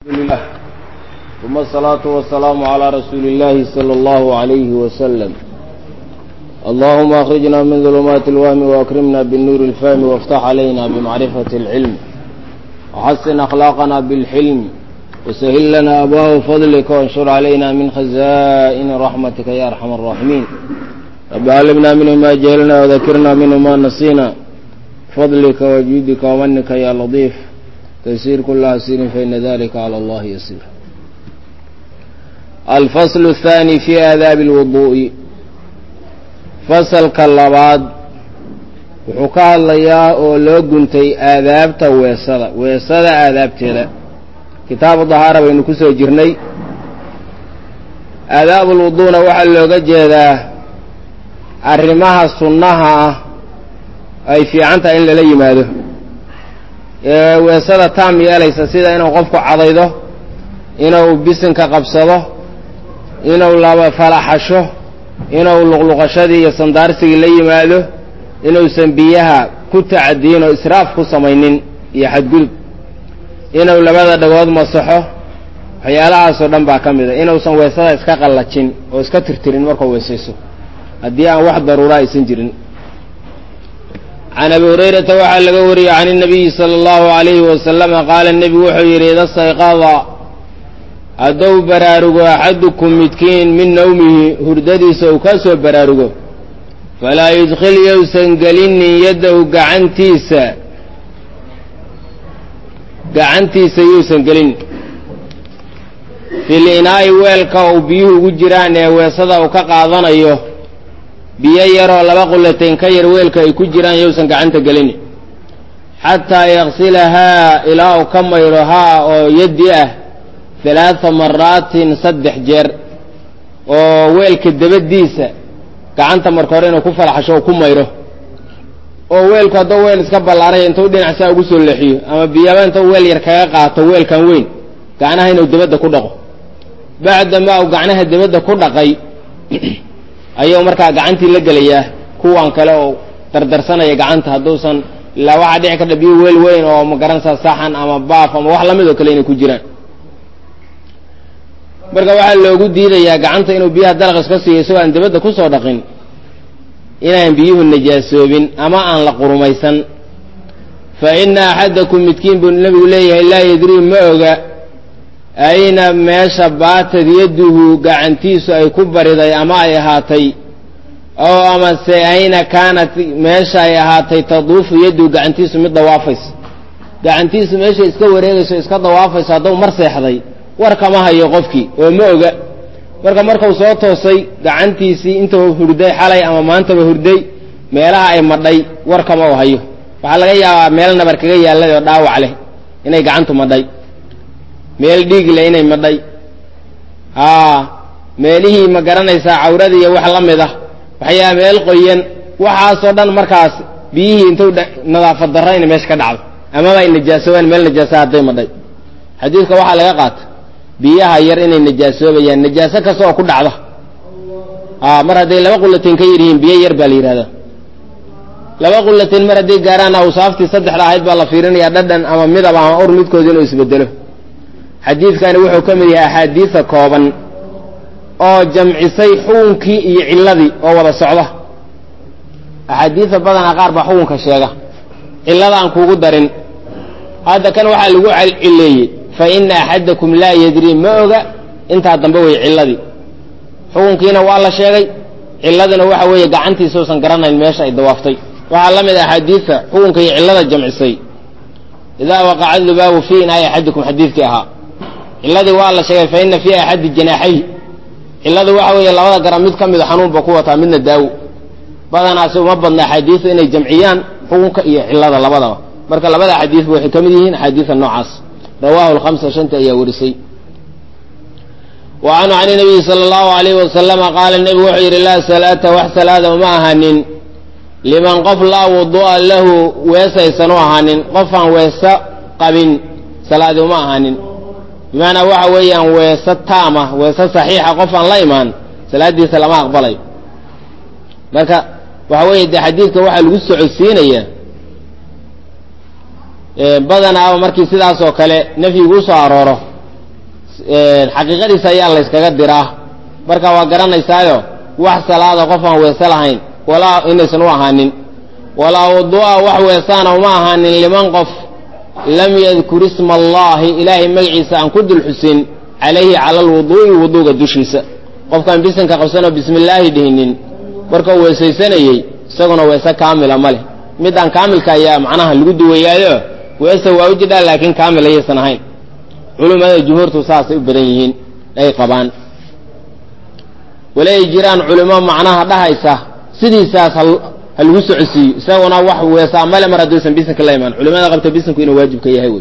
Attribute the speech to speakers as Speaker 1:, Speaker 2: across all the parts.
Speaker 1: لله ثم الصلاة والسلام على رسول الله صلى الله عليه وسلم اللهم أخرجنا من ظلمات الوهم وأكرمنا بالنور الفهم وافتح علينا بمعرفة العلم وحسن أخلاقنا بالحلم وسهل لنا أبواب فضلك وانشر علينا من خزائن رحمتك يا أرحم الراحمين رب علمنا منه ما جهلنا وذكرنا منه ما نسينا فضلك وجودك ومنك يا لطيف تيسير كل عسير فإن ذلك على الله يسير الفصل الثاني في آداب الوضوء فصل كاللباد wuxuu ka hadlayaa oo loo guntay aadaabta weesada weesada aadaabteeda kitaabu dahaara baynu ku soo jirnay aadaabulwuduuna waxaa looga jeedaa arrimaha sunnaha ah ay fiican tahay in lala yimaado ee weesada taam yeelaysa sida inuu qofku cadaydo inuu bisinka qabsado inuu laba falaxasho inuu luqluqashadii iyo sandaarsigii la yimaado inuusan biyaha ku tacadiyin oo israaf ku samaynin iyo xadgudub inuu labada dhagood masaxo waxyaalahaasoo dhan baa ka mid a inuusan weesada iska qallajin oo iska tirtirin markuu weesayso haddii aan wax daruura aysan jirin can abi hurayrata waxaa laga wariyey can inabiyi sala allahu alayhi wasalama qaala nebigu wuxuu yidhi ida sayqada hadduu baraarugo axadukum midkiin min nawmihi hurdadiisa uu ka soo baraarugo falaa yudkhil yousan gelinin yaddahu gacantiisa gacantiisa yuusan gelin fil inaa'i weelka uu biyuhu ugu jiraan ee weesada uu ka qaadanayo biyo yaroo laba qullatayn ka yar weelka ay ku jiraan yousan gacanta gelin xataa yaksilahaa ilaa uu ka mayro haa oo yaddi ah halaada maraatin saddex jeer oo weelka dabadiisa gacanta marka hore inuu ku falaxasho oo ku mayro oo weelku hadduu weel iska ballaaraya intuu dhinac saa ugu soo leexiyo ama biyaba intuu weel yar kaga qaato weelkan weyn gacnaha inuu dabadda ku dhaqo bacdamaa uu gacnaha dabadda ku dhaqay ayuu markaa gacantii la gelayaa kuwan kale oo dardarsanaya gacanta hadduusan ilaa waxaa dhici karta biyo weel weyn oo magaranaysaa saxan ama baaf ama wax lamid oo kale inay ku jiraan marka waxaa loogu diidayaa gacanta inuu biyaha dalaq iska siiyo isagoo aan dabadda ku soo dhaqin inaan biyuhu najaasoobin ama aan la qurumaysan fa ina axadakum midkiin buu nebigu leeyahay laa yadrii ma oga ayna meesha baatad yadduhu gacantiisu ay ku bariday ama ay ahaatay oo amase ayna kaanat meesha ay ahaatay taduufu yadduhu gacantiisu mid dawaafaysa gacantiisu meeshay iska wareegayso iska dawaafayso hadduu mar seexday war kama hayo qofkii oo ma oga marka markuu soo toosay gacantiisii intuu hurday xalay ama maantaba hurday meelaha ay madhay war kama u hayo waxaa laga yaabaa meel nabar kaga yaallay oo dhaawac leh inay gacantu madhay meel dhiig leh inay madhay aa meelihii ma garanaysaa cawrada iyo wax la mid ah waxyaa meel qoyan waxaasoo dhan markaas biyihii intuu nadaafad darro inay meesha ka dhacdo amaba ay najaasoobaan meel najaasa hadday madhay xadiidka waxaa laga qaata biyaha yar inay najaasoobayaan najaaso kasta oo ku dhacda a mar hadday laba qullatain ka yar yihiin biyo yar baa la yidhahdaa laba qullatain mar hadday gaaraan awsaaftii saddexda ahayd baa la fiirinayaa dhadhan ama midab ama ur midkooda inuu isbedelo xadiidkani wuxuu ka mid yahay axaadiisa kooban oo jamcisay xukunkii iyo cilladii oo wada socda axaadiisa badanaa qaar baa xukunka sheega cillada aan kuugu darin hadda kan waxaa lagu cileeyey fa ina axadakum laa yadrii ma oga intaa dambe wey cilladii xukunkiina waa la sheegay cilladina waxa weeye gacantiisa usan garanayn meesha ay dawaaftay waxaa la mid a axaadiisa xukunka iyo cillada jamcisay idaa waqaca dubaabu fii inaayi axadikum xadiidkii ahaa cilladii waa la sheegay fa ina fii axadi janaaxay cilladu waxa weeye labada garan mid ka mida xanuunba ku wataa midna daawo badanaasi uma badna axaadiisa inay jamciyaan xukunka iyo cillada labadaba marka labada xadiidba waxay ka mid yihiin axaadiisa noocaas rawahu lhamsa shanta ayaa warisay wa canhu can nabiyi sala allahu alayh wasalama qaala nebigu wuxuu yidhi laa salaata wax salaada uma ahaanin liman qof laa wudu'a lahu weesaysan u ahaanin qofaan weeso qabin salaadi uma ahaanin bimacnaa waxa weeyaan weeso taama weeso saxiixa qof aan la imaan salaaddiisa lama aqbalayo marka waxa weeye dee xadiidka waxaa lagu socodsiinayaa badanaaba markii sidaas oo kale nafyigu usoo arooro xaqiiqadiisa ayaa layskaga diraa marka waa garanaysaayo wax salaada qof aan weese lahayn walaa inaysan u ahaanin walaa wuduu'a wax weesaana uma ahaanin liman qof lam yadkur isma allaahi ilaahay magaciisa aan ku dul xusin calayhi cala alwuduu'i wuduuga dushiisa qofkaan bisinka qabsanoo bismi illaahi dhihinin markuu weesaysanayey isaguna weese kaamila ma leh midaan kaamilka ayaa macnaha lagu duwayaayo weese waa u jidhaa laakiin kaamil ayaysan ahayn culimmada jumhuurtu saasay u badan yihiin ay qabaan wala ay jiraan culimo macnaha dhahaysa sidiisaas ha lagu socodsiiyo isaguna wax weesaa male mar hadduusan bisinka la imaan culimada qabta bisinku inuu waajib ka yahay wey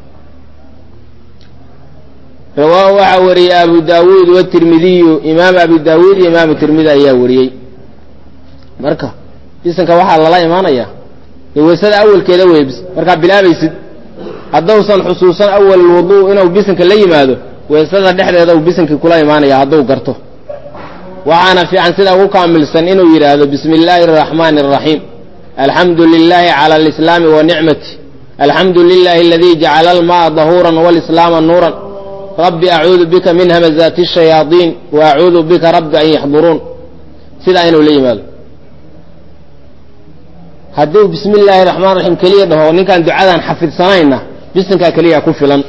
Speaker 1: rawaahu waxaa wariyey abu daawuud watirmidiyu imaam abu daawuud iyo imaamu tirmidi ayaa wariyey marka bisinka waxaa lala imaanayaa dee weysada awalkeeda wey markaa bilaabaysid haddausan xusuusan awal wuduu inuu bisinka la yimaado weysada dhexdeeda uu bisinkii kula imaanaya hadduu garto waxaana fiican sida ugu kaamilsan inuu yidhaahdo bismi illaahi araxmaani araxiim alxamdu lilaahi cala alislaami wa nicmati alxamdu lilahi aladii jacala alma'a dahuuran walislaama nuuran rabbi acuudu bika min hamazaati shayaadiin wa acuudu bika rabbi an yaxduruun sidaa inuu la yimaado hadduu bismi illaahi raxmaan raxiim keliya dhaho ninkaan ducadan xafidsanayna bisinkaa keliya ku filan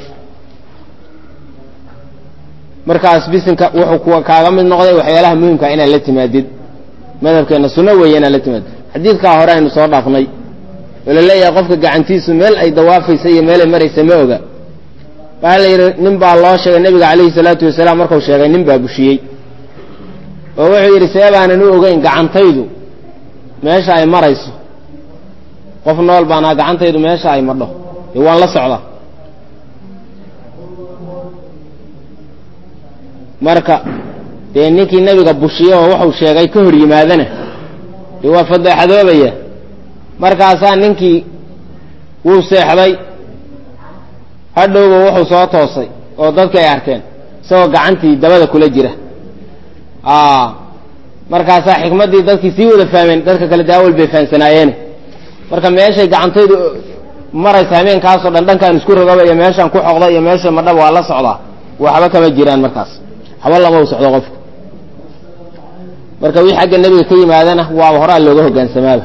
Speaker 1: markaas bisinka wuxuu kaaga mid noqday waxyaalaha muhimkaa inaad la timaadid madhabkeenna sunno weeye inaad la timaadid xadiidkaa hore aynu soo dhaafnay oo la leeyahay qofka gacantiisu meel ay dawaafaysa iyo meelay maraysa ma oga waxaa la yidhi nin baa loo sheegay nebiga calayhi salaatu wasalaam markuu sheegay nin baa bushiyey oo wuxuu yidhi see baanan u ogeyn gacantaydu meesha ay marayso qof nool baanaa gacantaydu meesha ay madho dee waan la socdaa marka dee ninkii nebiga bushiye oo wuxuu sheegay ka hor yimaadana dee waa fadeexadoobaya markaasaa ninkii wuu seexday hadhowba wuxuu soo toosay oo dadki ay arkeen isagoo gacantii dabada kula jira markaasaa xikmaddii dadkii sii wada fahmeen dadka kale daawal bay fahamsanaayeene marka meeshay gacantaydu maraysa habeenkaasoo dhan dhankaan isku rogaba iyo meeshaan ku xoqda iyo meesha madhaba waa la socdaa waxba kama jiraan markaas haba lama u socdo qofka marka wixii xagga nebiga ka yimaadana waaba horaa looga hogaansamaaba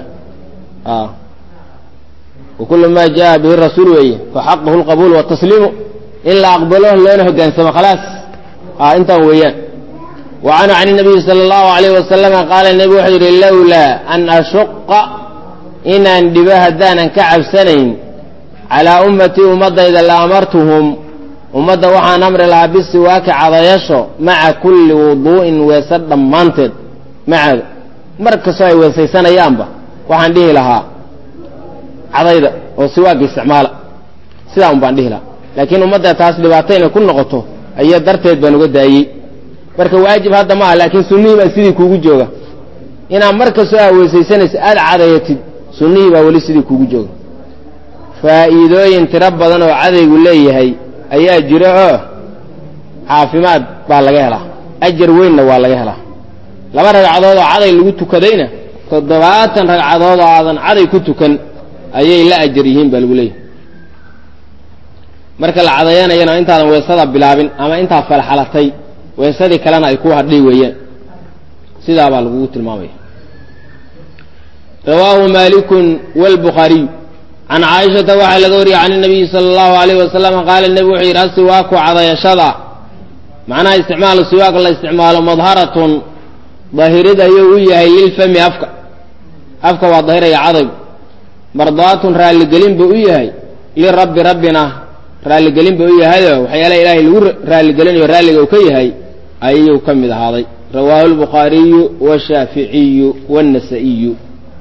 Speaker 1: wakulu ma jaa bihi rasuul weeye faxaqahu lqabuul watasliimu in la aqbalo loona hogaansamo khalaas intaan weeyaan wa canhu can nabiyi sala allahu alayh wasalama qaala nebigu wuxuu yidhi lowlaa an ashuqa inaan dhibo haddaanan ka cabsanayn calaa ummatii ummaddayda la amartuhum ummadda waxaan amri lahaa bisiwaaki cadayasho maca kulli wuduu'in weese dhammaanteed macaada mar kastoo ay weesaysanayaanba waxaan dhihi lahaa cadayda oo siwaagga isticmaala sidaa un baan dhihi lahaa laakiin ummadda taas dhibaato inay ku noqoto ayaa darteed baan uga daayey marka waajib hadda ma aha laakiin sunnihii baa sidii kuugu jooga inaad mar kastoo aa weesaysanaysa aada cadayatid sunnihii baa weli sidii kuugu jooga faa'iidooyin tiro badan oo cadaygu leeyahay ayaa jira oo caafimaad baa laga helaa ajar weynna waa laga helaa laba ragcadood oo caday lagu tukadayna toddobaatan ragcadood oo aadan caday ku tukan ayay la ajar yihiin baa lagu leeyahay marka la cadayanayana intaadan weesada bilaabin ama intaa falxalatay weesadii kalena ay ku hadhay weeyaan sidaa baa lagugu tilmaamaya rawaahu malikun wlbukhaariy can caaishata waxaa laga wariyey can nabiyi sala allahu alayh wasalam qaala nebigu wuxuu yidhi asiwaaku cadayashada macnaha isticmaalu siwaak la isticmaalo madharatun dahirid ayuu u yahay lilfami afka afka waa dahiraya cadaygu mardaatun raalligelin buu u yahay lirabbi rabbina raalligelin buu u yahayo waxyaalaha ilaahay lagu raalligelinayo raalliga uu ka yahay ayuu ka mid ahaaday rawaahu lbukhaariyu washaaficiyu wاnnasa'iyu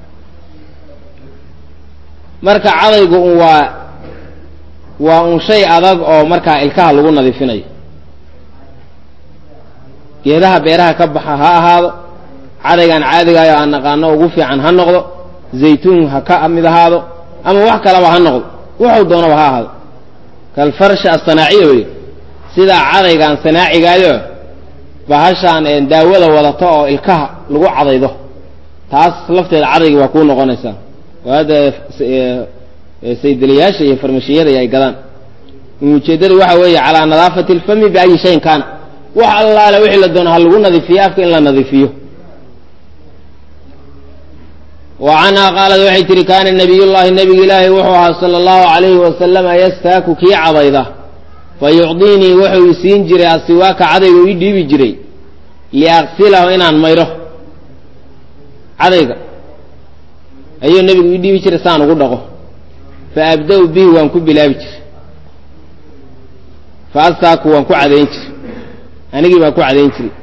Speaker 1: marka cadaygu un waa waa un shay adag oo markaa ilkaha lagu nadiifinayo geedaha beeraha ka baxa ha ahaado cadaygaan caadigaayo aan naqaano ugu fiican ha noqdo zaytuun ha ka mid ahaado ama wax kalaba ha noqdo wuxuu doonaba ha ahaado kalfarsha asanaaciya wey sidaa cadaygaan sanaacigaayo bahashaan daawada wadato oo ilkaha lagu cadaydo taas lafteeda cadaygi waa kuu noqonaysaa oo hadda saydaliyaasha iyo farmashiyada ay gadaan ujeeddadu waxa weeye calaa nadaafati alfami biayi shayin kaana wax allaale wixii la doono ha lagu nadiifiyo afka in la nadiifiyo wa canhaa qaalad waxay tihi kaana nabiyullaahi nabiga ilaahi wuxuu ahaa sala allahu calayhi wasalama yastaaku kii cadayda fa yucdiinii wuxuu i siin jiray asiwaaka cadayga ii dhiibi jiray liaqsilahu inaan mayro cadayga ayuu nebigu ii dhiibi jiray saan ugu dhaqo fa abda-u bihi waan ku bilaabi jiray fa astaaku waan ku cadayn jiray anigii baan ku cadayn jiray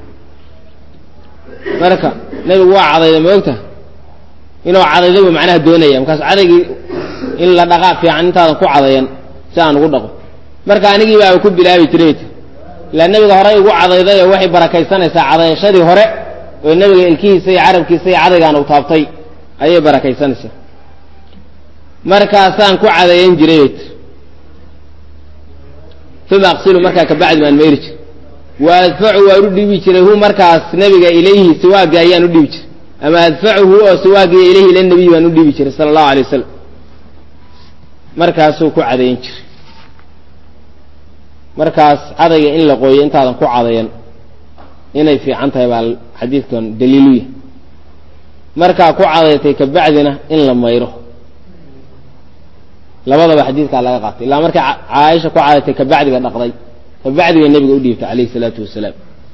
Speaker 1: marka nebigu waa cadayda ma ogta inuu cadaydaba macnaha doonaya markaas cadaygii in la dhaqaa fiican intaadan ku cadayan si aan ugu dhaqo marka anigii baaba ku bilaabi jiray ilaa nebiga horey ugu cadayday oo waxay barakaysanaysaa cadayashadii hore oo nebiga ilkihiisa iyo carabkiisa iyo cadaygaan u taabtay ayay barakaysanaysaa markaasaan ku cadayan jiray uma aqsilu markaa kabacdi baan mayri jiray wa adfacu waan u dhiibi jiray hu markaas nebiga ilayhi siwaagi ayaan u dhiibi jiray ama adfacuhu oo siwaagiya ilayhi ila nabiy baan u dhiibi jiray sala allahu alay wasalam markaasuu ku cadayan jiray markaas cadayga in la qooyo intaadan ku cadayan inay fiican tahay baa xadiidkan daliilu yahay markaa ku cadaytay kabacdina in la mayro labadaba xadiidkaa laga qaatay ilaa markay caaisha ku cadaytay kabacdiga dhaqday kabacdi bay nebiga u dhiibtay calayhi salaatu wasalaam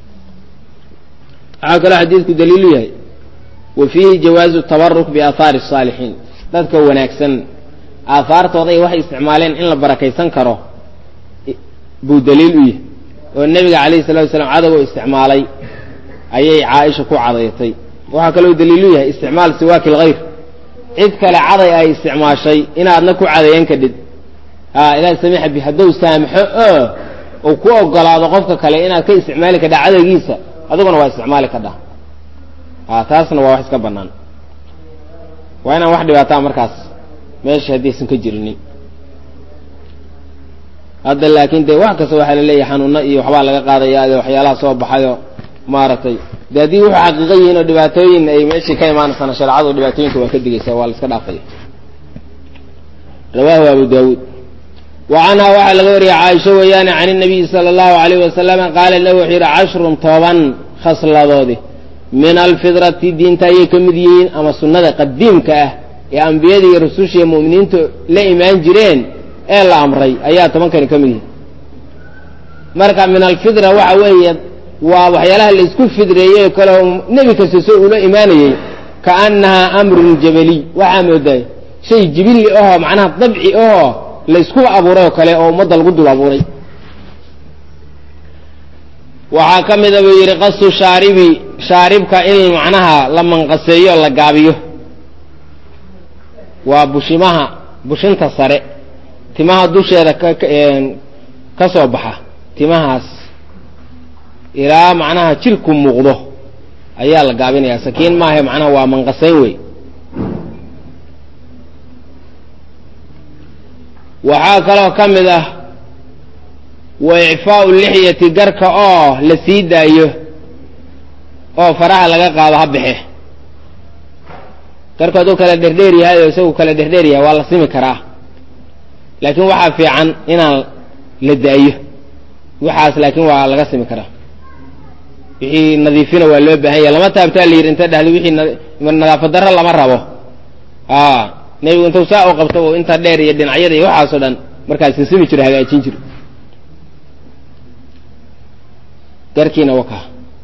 Speaker 1: waxaa kaloo xadiidku daliilu yahay wa fiihi jawaazu tabaruk biaahaari الsaalixiin dadka wanaagsan aahaartooda ay waxay isticmaaleen in la barakaysan karo buu daliil u yahay oo nebiga calayhi salatu wasalaam cadagoo isticmaalay ayay caaisha ku cadayatay waxaa kaloo daliilu yahay isticmaal siwaaki lgayr cid kale caday ay isticmaashay inaadna ku cadayan kadhid a ilaah samiixa bi hadduu saamxo oo uu ku ogolaado qofka kale inaad ka isticmaali kadha cadaygiisa adiguna waa isticmaali kadhaa a taasna waa wax iska bannaan waa inaan wax dhibaataa markaas meesha haddaysan ka jirinin hadda laakiin dee wax kasta waxaa laleeyahay xanuuno iyo waxbaa laga qaadaya de waxyaalaha soo baxayo maaragtay de haddii wuxuu xaqiiqa yihiin oo dhibaatooyin ay meeshii ka imaanaysana shareecadu dhibaatooyinka waa ka digaysa waa la iska dhaafaya rawahu abu daawuud wa canhaa waxaa laga wariyay caaisho weeyaane can inabiyi sala allahu alayh wasalama qaala lahu wuxuu yidhi cashrun toban khasladoodi min alfidrati diinta ayay ka mid yihiin ama sunnada qadiimka ah ee ambiyada iyo rususha iyo mu'miniintu la imaan jireen ee la amray ayaa tobankani ka mid yihiin marka min alfidra waxa weeye waa waxyaalaha la isku fidreeyey kale oo nebi kasta soo ula imaanayey kaannahaa amrun jabaliy waxaa moodaay shay jibilli ahoo macnaha dabci ahoo la isku abuuray oo kale oo ummadda lagu dul abuuray waxaa ka mida buu yidhi qasu shaaribi shaaribka in macnaha la manqaseeyo o la gaabiyo waa bushimaha bushinta sare timaha dusheeda ka soo baxa timahaas ilaa macnaha jirku muuqdo ayaa la gaabinayaa sakiin maahe macnaha waa manqasayn wey waxaa kaloo ka mid ah wa icfaau lixyati garka oo la sii daayo oo faraha laga qaado ha baxe garku hadduu kala dherdheer yahay oo isagu kala dherdheer yahay waa la simi karaa laakiin waxaa fiican inaan la daayo waxaas laakiin waa laga simi karaa wixii nadiifina waa loo baahan yahay lama taabtaa la yidhi inta dhahda wixii nadaafad darro lama rabo a nebigu intuu saa u qabto inta dheer iyo dhinacyada iyo waxaasoo dhan markaas sisimi jiro hagaajin jiro garkiina waka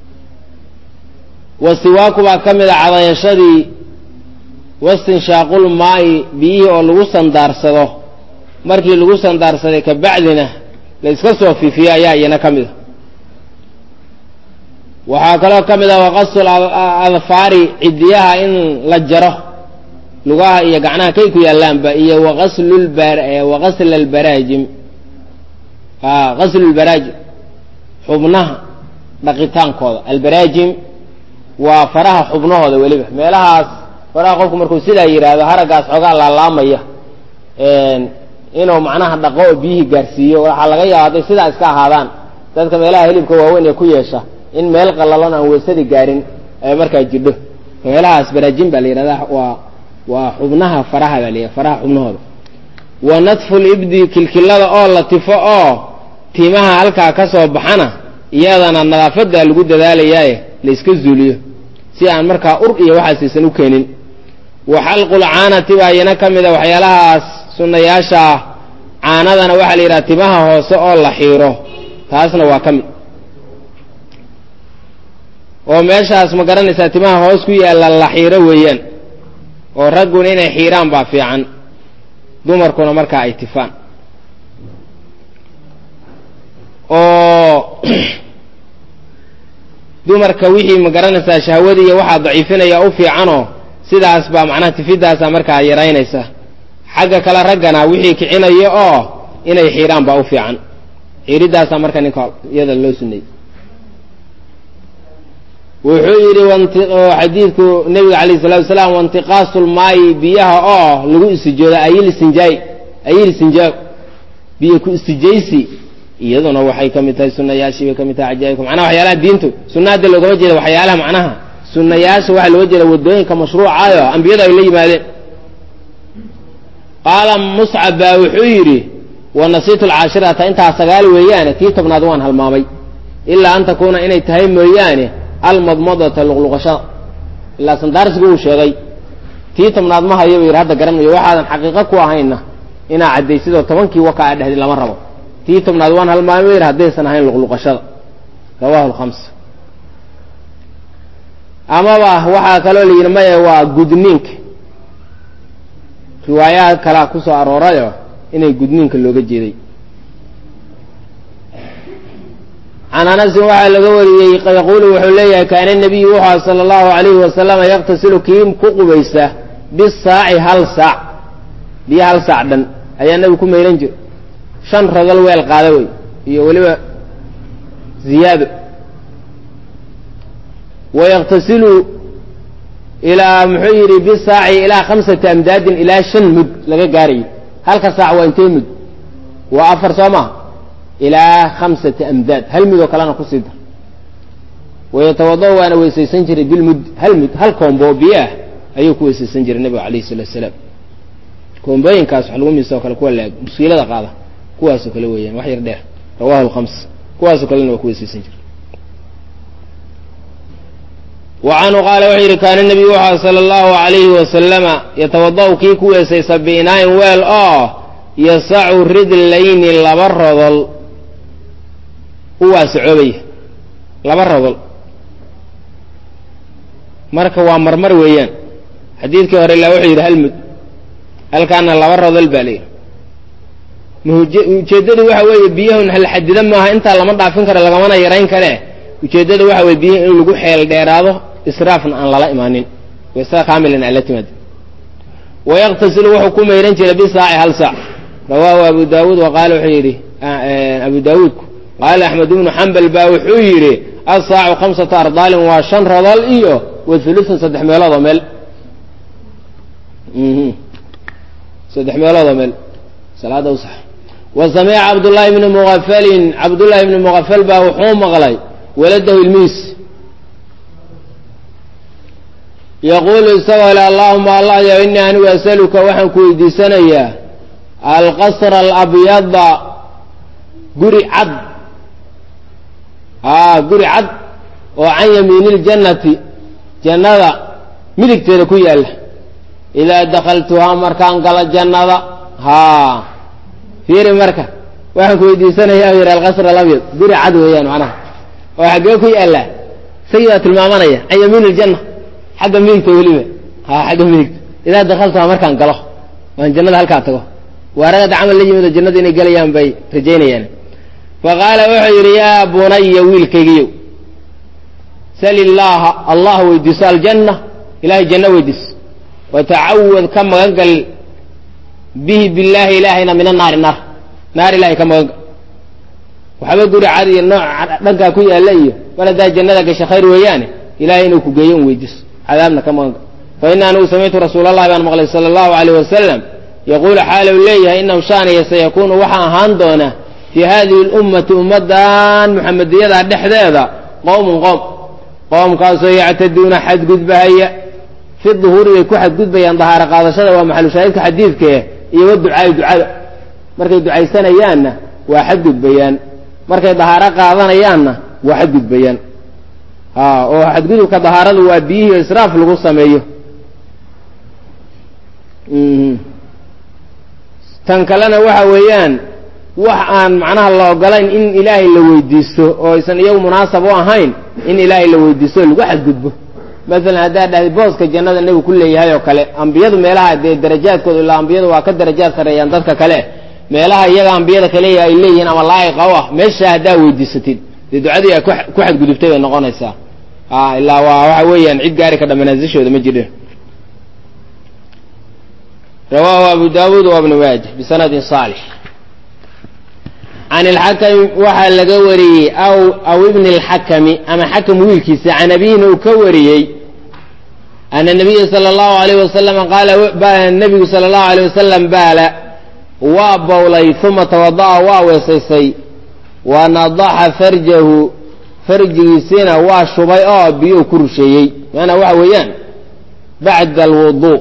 Speaker 1: wasiwaaku baa ka mid a cadayashadii wastinshaaqul maa'i biyihii oo lagu sandaarsado markii lagu sandaarsaday kabacdina la iska soo fiifiyo ayaa iyana ka mid a waxaa kaloo ka mid ah waqasul adfaari cidiyaha in la jaro lugaha iyo gacnaha kay ku yaalaanba iyo waqasl albaraajim qaslu lbaraajim xubnaha dhaqitaankooda albaraajim waa faraha xubnahooda weliba meelahaas faraha qofku markuu sidaa yidhaahdo haraggaas xoogaa laalaamaya inuu macnaha dhaqo oo biyihii gaarsiiyo waxaa laga yaaba hadday sidaa iska ahaadaan dadka meelaha hilibka waaweyn ee ku yeesha in meel qalalon aan weysadii gaarin ay markaa jidho meelahaas baraajin baa la yidhahdaa waa waa xubnaha faraha baa la yidhahda faraha xubnahooda wa nadfu libdi kilkilada oo la tifo oo timaha halkaa ka soo baxana iyadana nadaafadda lagu dadaalayaaye la iska zuuliyo si aan markaa ur iyo waxaasaysan u keenin wa xalqul caanati baa iyana ka mid a waxyaalahaas sunnayaasha ah caanadana waxaa la yidhaha timaha hoose oo la xiiro taasna waa ka mid oo meeshaas ma garanaysaa timaha hoos ku yaalla la xiiro weeyaan oo ragguna inay xiiraan baa fiican dumarkuna markaa ay tifaan oo dumarka wixii ma garanaysaa shahwadii iyo waxaa daciifinaya u fiicanoo sidaas baa macnaha tifidaasaa markaa yaraynaysa xagga kale raggana wixii kicinayo oo inay xiiraan baa u fiican xiiridaasaa marka ninka iyada loo suneeyey wuxuu yidhi xadiidku nebiga calayh salatu wasalaam waintiqaasu lmaayi biyaha oo lagu istijooda ayil sinjaay ayil sinjaa biyo ku istijaysi iyaduna waxay ka mid tahay sunayaashii bay ka mid tahay cajaa'ibka macnaha waxyaalaha diintu sunna hadda loogama jeeda waxyaalaha macnaha sunayaasha waxaa looga jeeda waddooyinka mashruucayo ambiyadu ay la yimaadeen qaala muscab baa wuxuu yidhi wa nasiitu alcaashirata intaa sagaal weeyaane tii tobnaad waan halmaamay ilaa an takuuna inay tahay mooyaane almadmadata luqluqashada ilaa sandaarsigu uu sheegay tii tobnaad ma hayo buu yidhi hadda garanayo waxaadan xaqiiqo ku ahayna inaa caddaysidoo tobankii waka a dhehdi lama rabo tii tobnaad waan halmaamay buu yidhi haddaysan ahayn luqluqashada rawahu lhamsa amaba waxaa kaloo la yidhi maya waa gudniinka riwaayaha kalea ku soo aroorayo inay gudniinka looga jeeday can anasin waxaa laga wariyey yaquulu wuxuu leeyahay kaana nabiyu wuxua sala allahu alayhi wasalama yaqtasilu kii ku qubaysa bisaaci hal saac biyo hal saac dhan ayaa nabigu ku mayran jira shan rodol weel qaada wey iyo weliba ziyaado wayaqtasilu ilaa muxuu yidhi bisaaci ilaa khamsati amdaadin ilaa shan mud laga gaarayo halka saac waa intee mud waa afar soo maha ilaa khamsati amdaad hal mud oo kalena kusii dar wayatawada waana weysaysan jiray bilmud hal mud hal koombo biyo ah ayuu ku weysaysan jiray nabiga alayhi salatu salaam koombooyinkaas wax lagu miisa oo kale kuwa laag musiilada qaada kuwaasoo kale weeyaan wax yar dheer rawahu lkhams kuwaasoo kalena waa ku weysaysan jiray wa canhu qaala wuxuu yidhi kaana nebiyu wuxua sala allahu alayhi wasalama yatawada'u kii ku weesaysa biinaayin weel oo yasacu ridlayni laba rodol u waasacoobaya laba rodol marka waa marmar weeyaan xadiidkii hore ilaa wuxuu yidhi hal mud halkaana laba rodol baa layidhi ujeeddadu waxa weeye biyahun hal xadida maaha intaa lama dhaafin karo lagamana yarayn kare ujeeddada waxa weye biyaha in lagu xeel dheeraado israafna aan lala imaanin waysaa kaamilan aan la timaad wayaqtasilu wuxuu ku mayran jiray bisaaci hal saac rawaahu abu daawuud wa qaala wuxuu yidhi abu daawuudku qaala axmed ibnu xambal baa wuxuu yidhi asaacu khamsata ardaalin waa shan rodol iyo wa hulutun saddex meelood oo meel saddex meelood oo meel salaada u sax wa samica cabdullaahi bni muqafalin cabdullaahi bni muqafal baa wuxuu maqlay waladahu ilmiis yaquulu isagoo le allahuma allah yo inii anigu asaluka waxaan ku weydiisanayaa alqasra alabyada guri cad a guri cad oo can yamiini iljannati jannada midigteeda ku yaalla idaa dakhaltuhaa markaan galo jannada haa fiiri marka waxaan ku weydiisanayaa yidhi alqasr alabyad guri cad weeyaan macnaha oo xaggee ku yaallaa isagiibaa tilmaamanaya can yamiini iljanna xagga midigta weliba ha xagga midigta idaa dakaltuhaa markaan galo waan jannada halkaa tago waaragada camal la yimid oo jannada inay gelayaan bay rajaynayaan fa qaala wuxuu yidhi yaa bunaya wiilkaygiyow sal illaaha allah weydiiso aljanna ilahay janno weydiis watacawad ka magan gal bihi billaahi ilaahayna min annaari naar naar ilahay ka magan gal waxba guri cad iyo nooc dhankaa ku yaalla iyo mar haddaa jannada gasha khayr weeyaane ilahay inuu ku geeyo un weydiiso cadaabna ka magan gal fa ina anigu samictu rasuulallahi baan maqlay sala allahu alayh wasalam yaquulu xaalu leeyahay inahu shaaniya sayakuunu waxaa ahaan doona fii hadihi lummati ummaddan muxamediyadaa dhexdeeda qowmun qoom qoomkaasoo yactaduuna xadgudbahaya fi duhuuri bay ku xadgudbayaan dahaaro qaadashada waa maxalushaahidka xadiidkee iyo wa ducaai ducada markay ducaysanayaanna waa xadgudbayaan markay dahaaro qaadanayaanna waa xadgudbayaan a oo xadgudubka dahaaradu waa biyihii israaf lagu sameeyo tan kalena waxa weeyaan wax aan macnaha la ogolayn in ilaahay la weydiisto oo aysan iyagu munaasab u ahayn in ilaahay la weydiisto o lagu xadgudbo masalan haddaad dhahday booska jannada nebigu ku leeyahay oo kale ambiyadu meelaha dee darajaadkooda ilaa ambiyadu waa ka darajaad sarreeyaan dadka kale meelaha iyaga ambiyada kale ay leeyihiin ama laa'iqa u ah meesha haddaa weydiisatid dee ducadii ay ku xadgudubtay bay noqonaysaa a ilaa waa waxa weeyaan cid gaari ka dha manaasishooda ma jirin rawaahu abu daawuud wa bnu maaja bisanadin saalix can ilxakami waxaa laga wariyey aw aw ibni alxakami ama xakam wiilkiisa can abiihina uu ka wariyey ana nabiya sala allahu alayh wasalam qaala nabigu sala allahu alayh wasalam baala waa bowlay uma tawada'a waa weesaysay wa nadaxa farjahu farjigiisiina waa shubay oo biyuu ku rusheeyey maanaa waxa weeyaan bacda alwuduu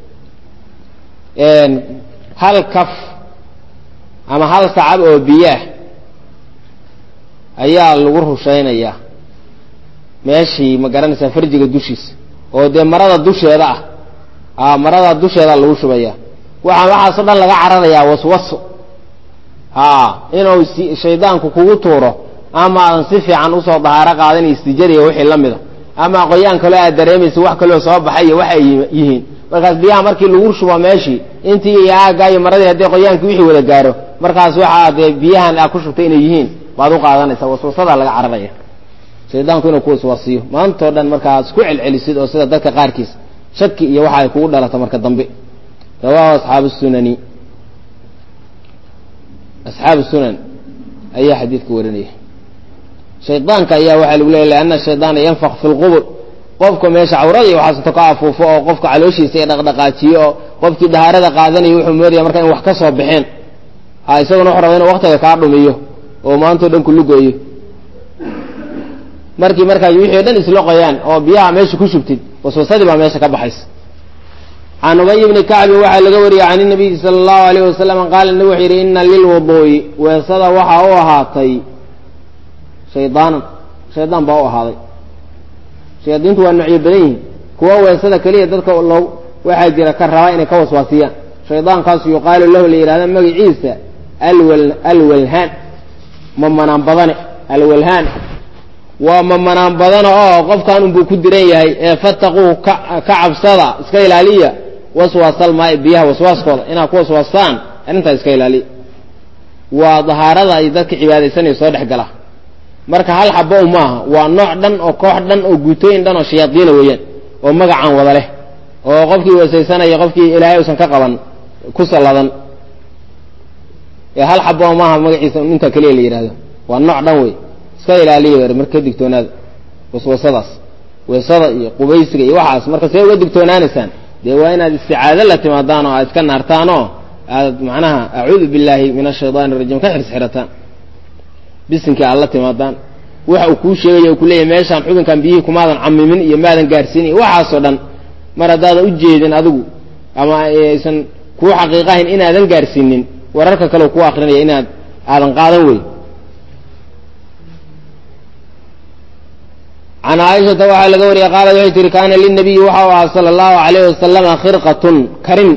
Speaker 1: hal kaf ama hal sacab oo biyaah ayaa lagu rushaynayaa meeshii ma garanaysaa farjiga dushiisa oo dee marada dusheeda ah a marada dusheeda lagu shubaya waxa waxaasoo dhan laga cararayaa waswaso a inuu shaydaanku kugu tuuro ama aadan si fiican usoo dahaaro qaadan iyo istijadiya wixii la mida ama qoyaan kaloo aad dareemaysa wax kaloo soo baxay iyo waxay yihiin markaas biyaha markii lagu shubo meeshii intii iyo aaggaa iyo maradii haddii qoyaankii wixii wada gaaro markaas waxaa dee biyahan aa ku shubtay inay yihiin baad u qaadanaysaa waswasadaa laga cararaya shaydaanku inuu ku waswasiyo maantao dhan markaas ku celcelisid oo sida dadka qaarkiis shaki iyo waxa ay kugu dhalata marka dambe rawaahu asxaabu sunani asxaabu sunan ayaa xadiidka warinaya shaydaanka ayaa waxaa lagu leeya lianna shaydaana yanfaq fi lqubur qofka meesha cawrada iyo waxaasato ka afuufo oo qofka calooshiisa i dhaqdhaqaajiyo oo qofkii dahaarada qaadanaya wuxuu moodaya marka in wax ka soo baxeen ha isaguna wuxuu raba inuu waktiga kaa dhumiyo oo maantao dhan kulugoyo markii markaa wixii o dhan isloqayaan oo biyaha meesha ku shubtid waswasadii baa meesha ka baxaysa can ubay bni kacbin waxaa laga wariyey can inabiyi sala allahu alayh wasalam qaala nabi wuxuu yidhi ina lilwuduu'i weesada waxaa u ahaatay shaydaanan shaydaan baa u ahaaday shayaadiintu waa noocyo badan yihiin kuwa weesada keliya dadka loo waxaa jira ka rabaa inay ka waswaasiyaan shaydaankaasu yuqaalu lahu la yidhahda magaciisa alwal alwalhaan mamanaan badane alwalhaan waa mamanaan badana oo qofkan unbuu ku diran yahay ee fattaquuh ka ka cabsada iska ilaaliya waswaasalmaai biyaha waswaaskooda inaad ku waswaastaan arrintaas iska ilaaliya waa dahaarada ay dadka cibaadaysanayo soo dhex gala marka hal xabo u maaha waa nooc dhan oo koox dhan oo guutooyin dhan oo shayaadiina weeyaan oo magacaan wada leh oo qofkii weesaysanaya qofkii ilaahay usan ka qaban ku salladan ee hal xabo maaha magaciisa intaa keliya la yidhahdo waa nooc dhan wey iska ilaaliya marka ka digtoonaada waswasadaas weesada iyo qubaysiga iyo waxaas marka see uga digtoonaanaysaan dee waa inaad isticaado la timaadaan oo aad iska naartaan oo aad macnaha acuudu billaahi min ashaydaani arajiim ka xirsxirataan bisinkii aad la timaadaan waxa uu kuu sheegaya u kuleeyahy meeshaan xubinkan biyihii kumaadan camimin iyo maadan gaarsiin iyo waxaasoo dhan mar haddaadan u jeedin adigu ama aysan kuu xaqiiqahayn inaadan gaarsiinin wararka kale ku akrinaya inaad aadan qaadan wey can caaishata waxaa laga wariyey qaalad waxay tihi kaana linabiyi waxa u ahaa sala allahu alayh wasalama khirqatun karin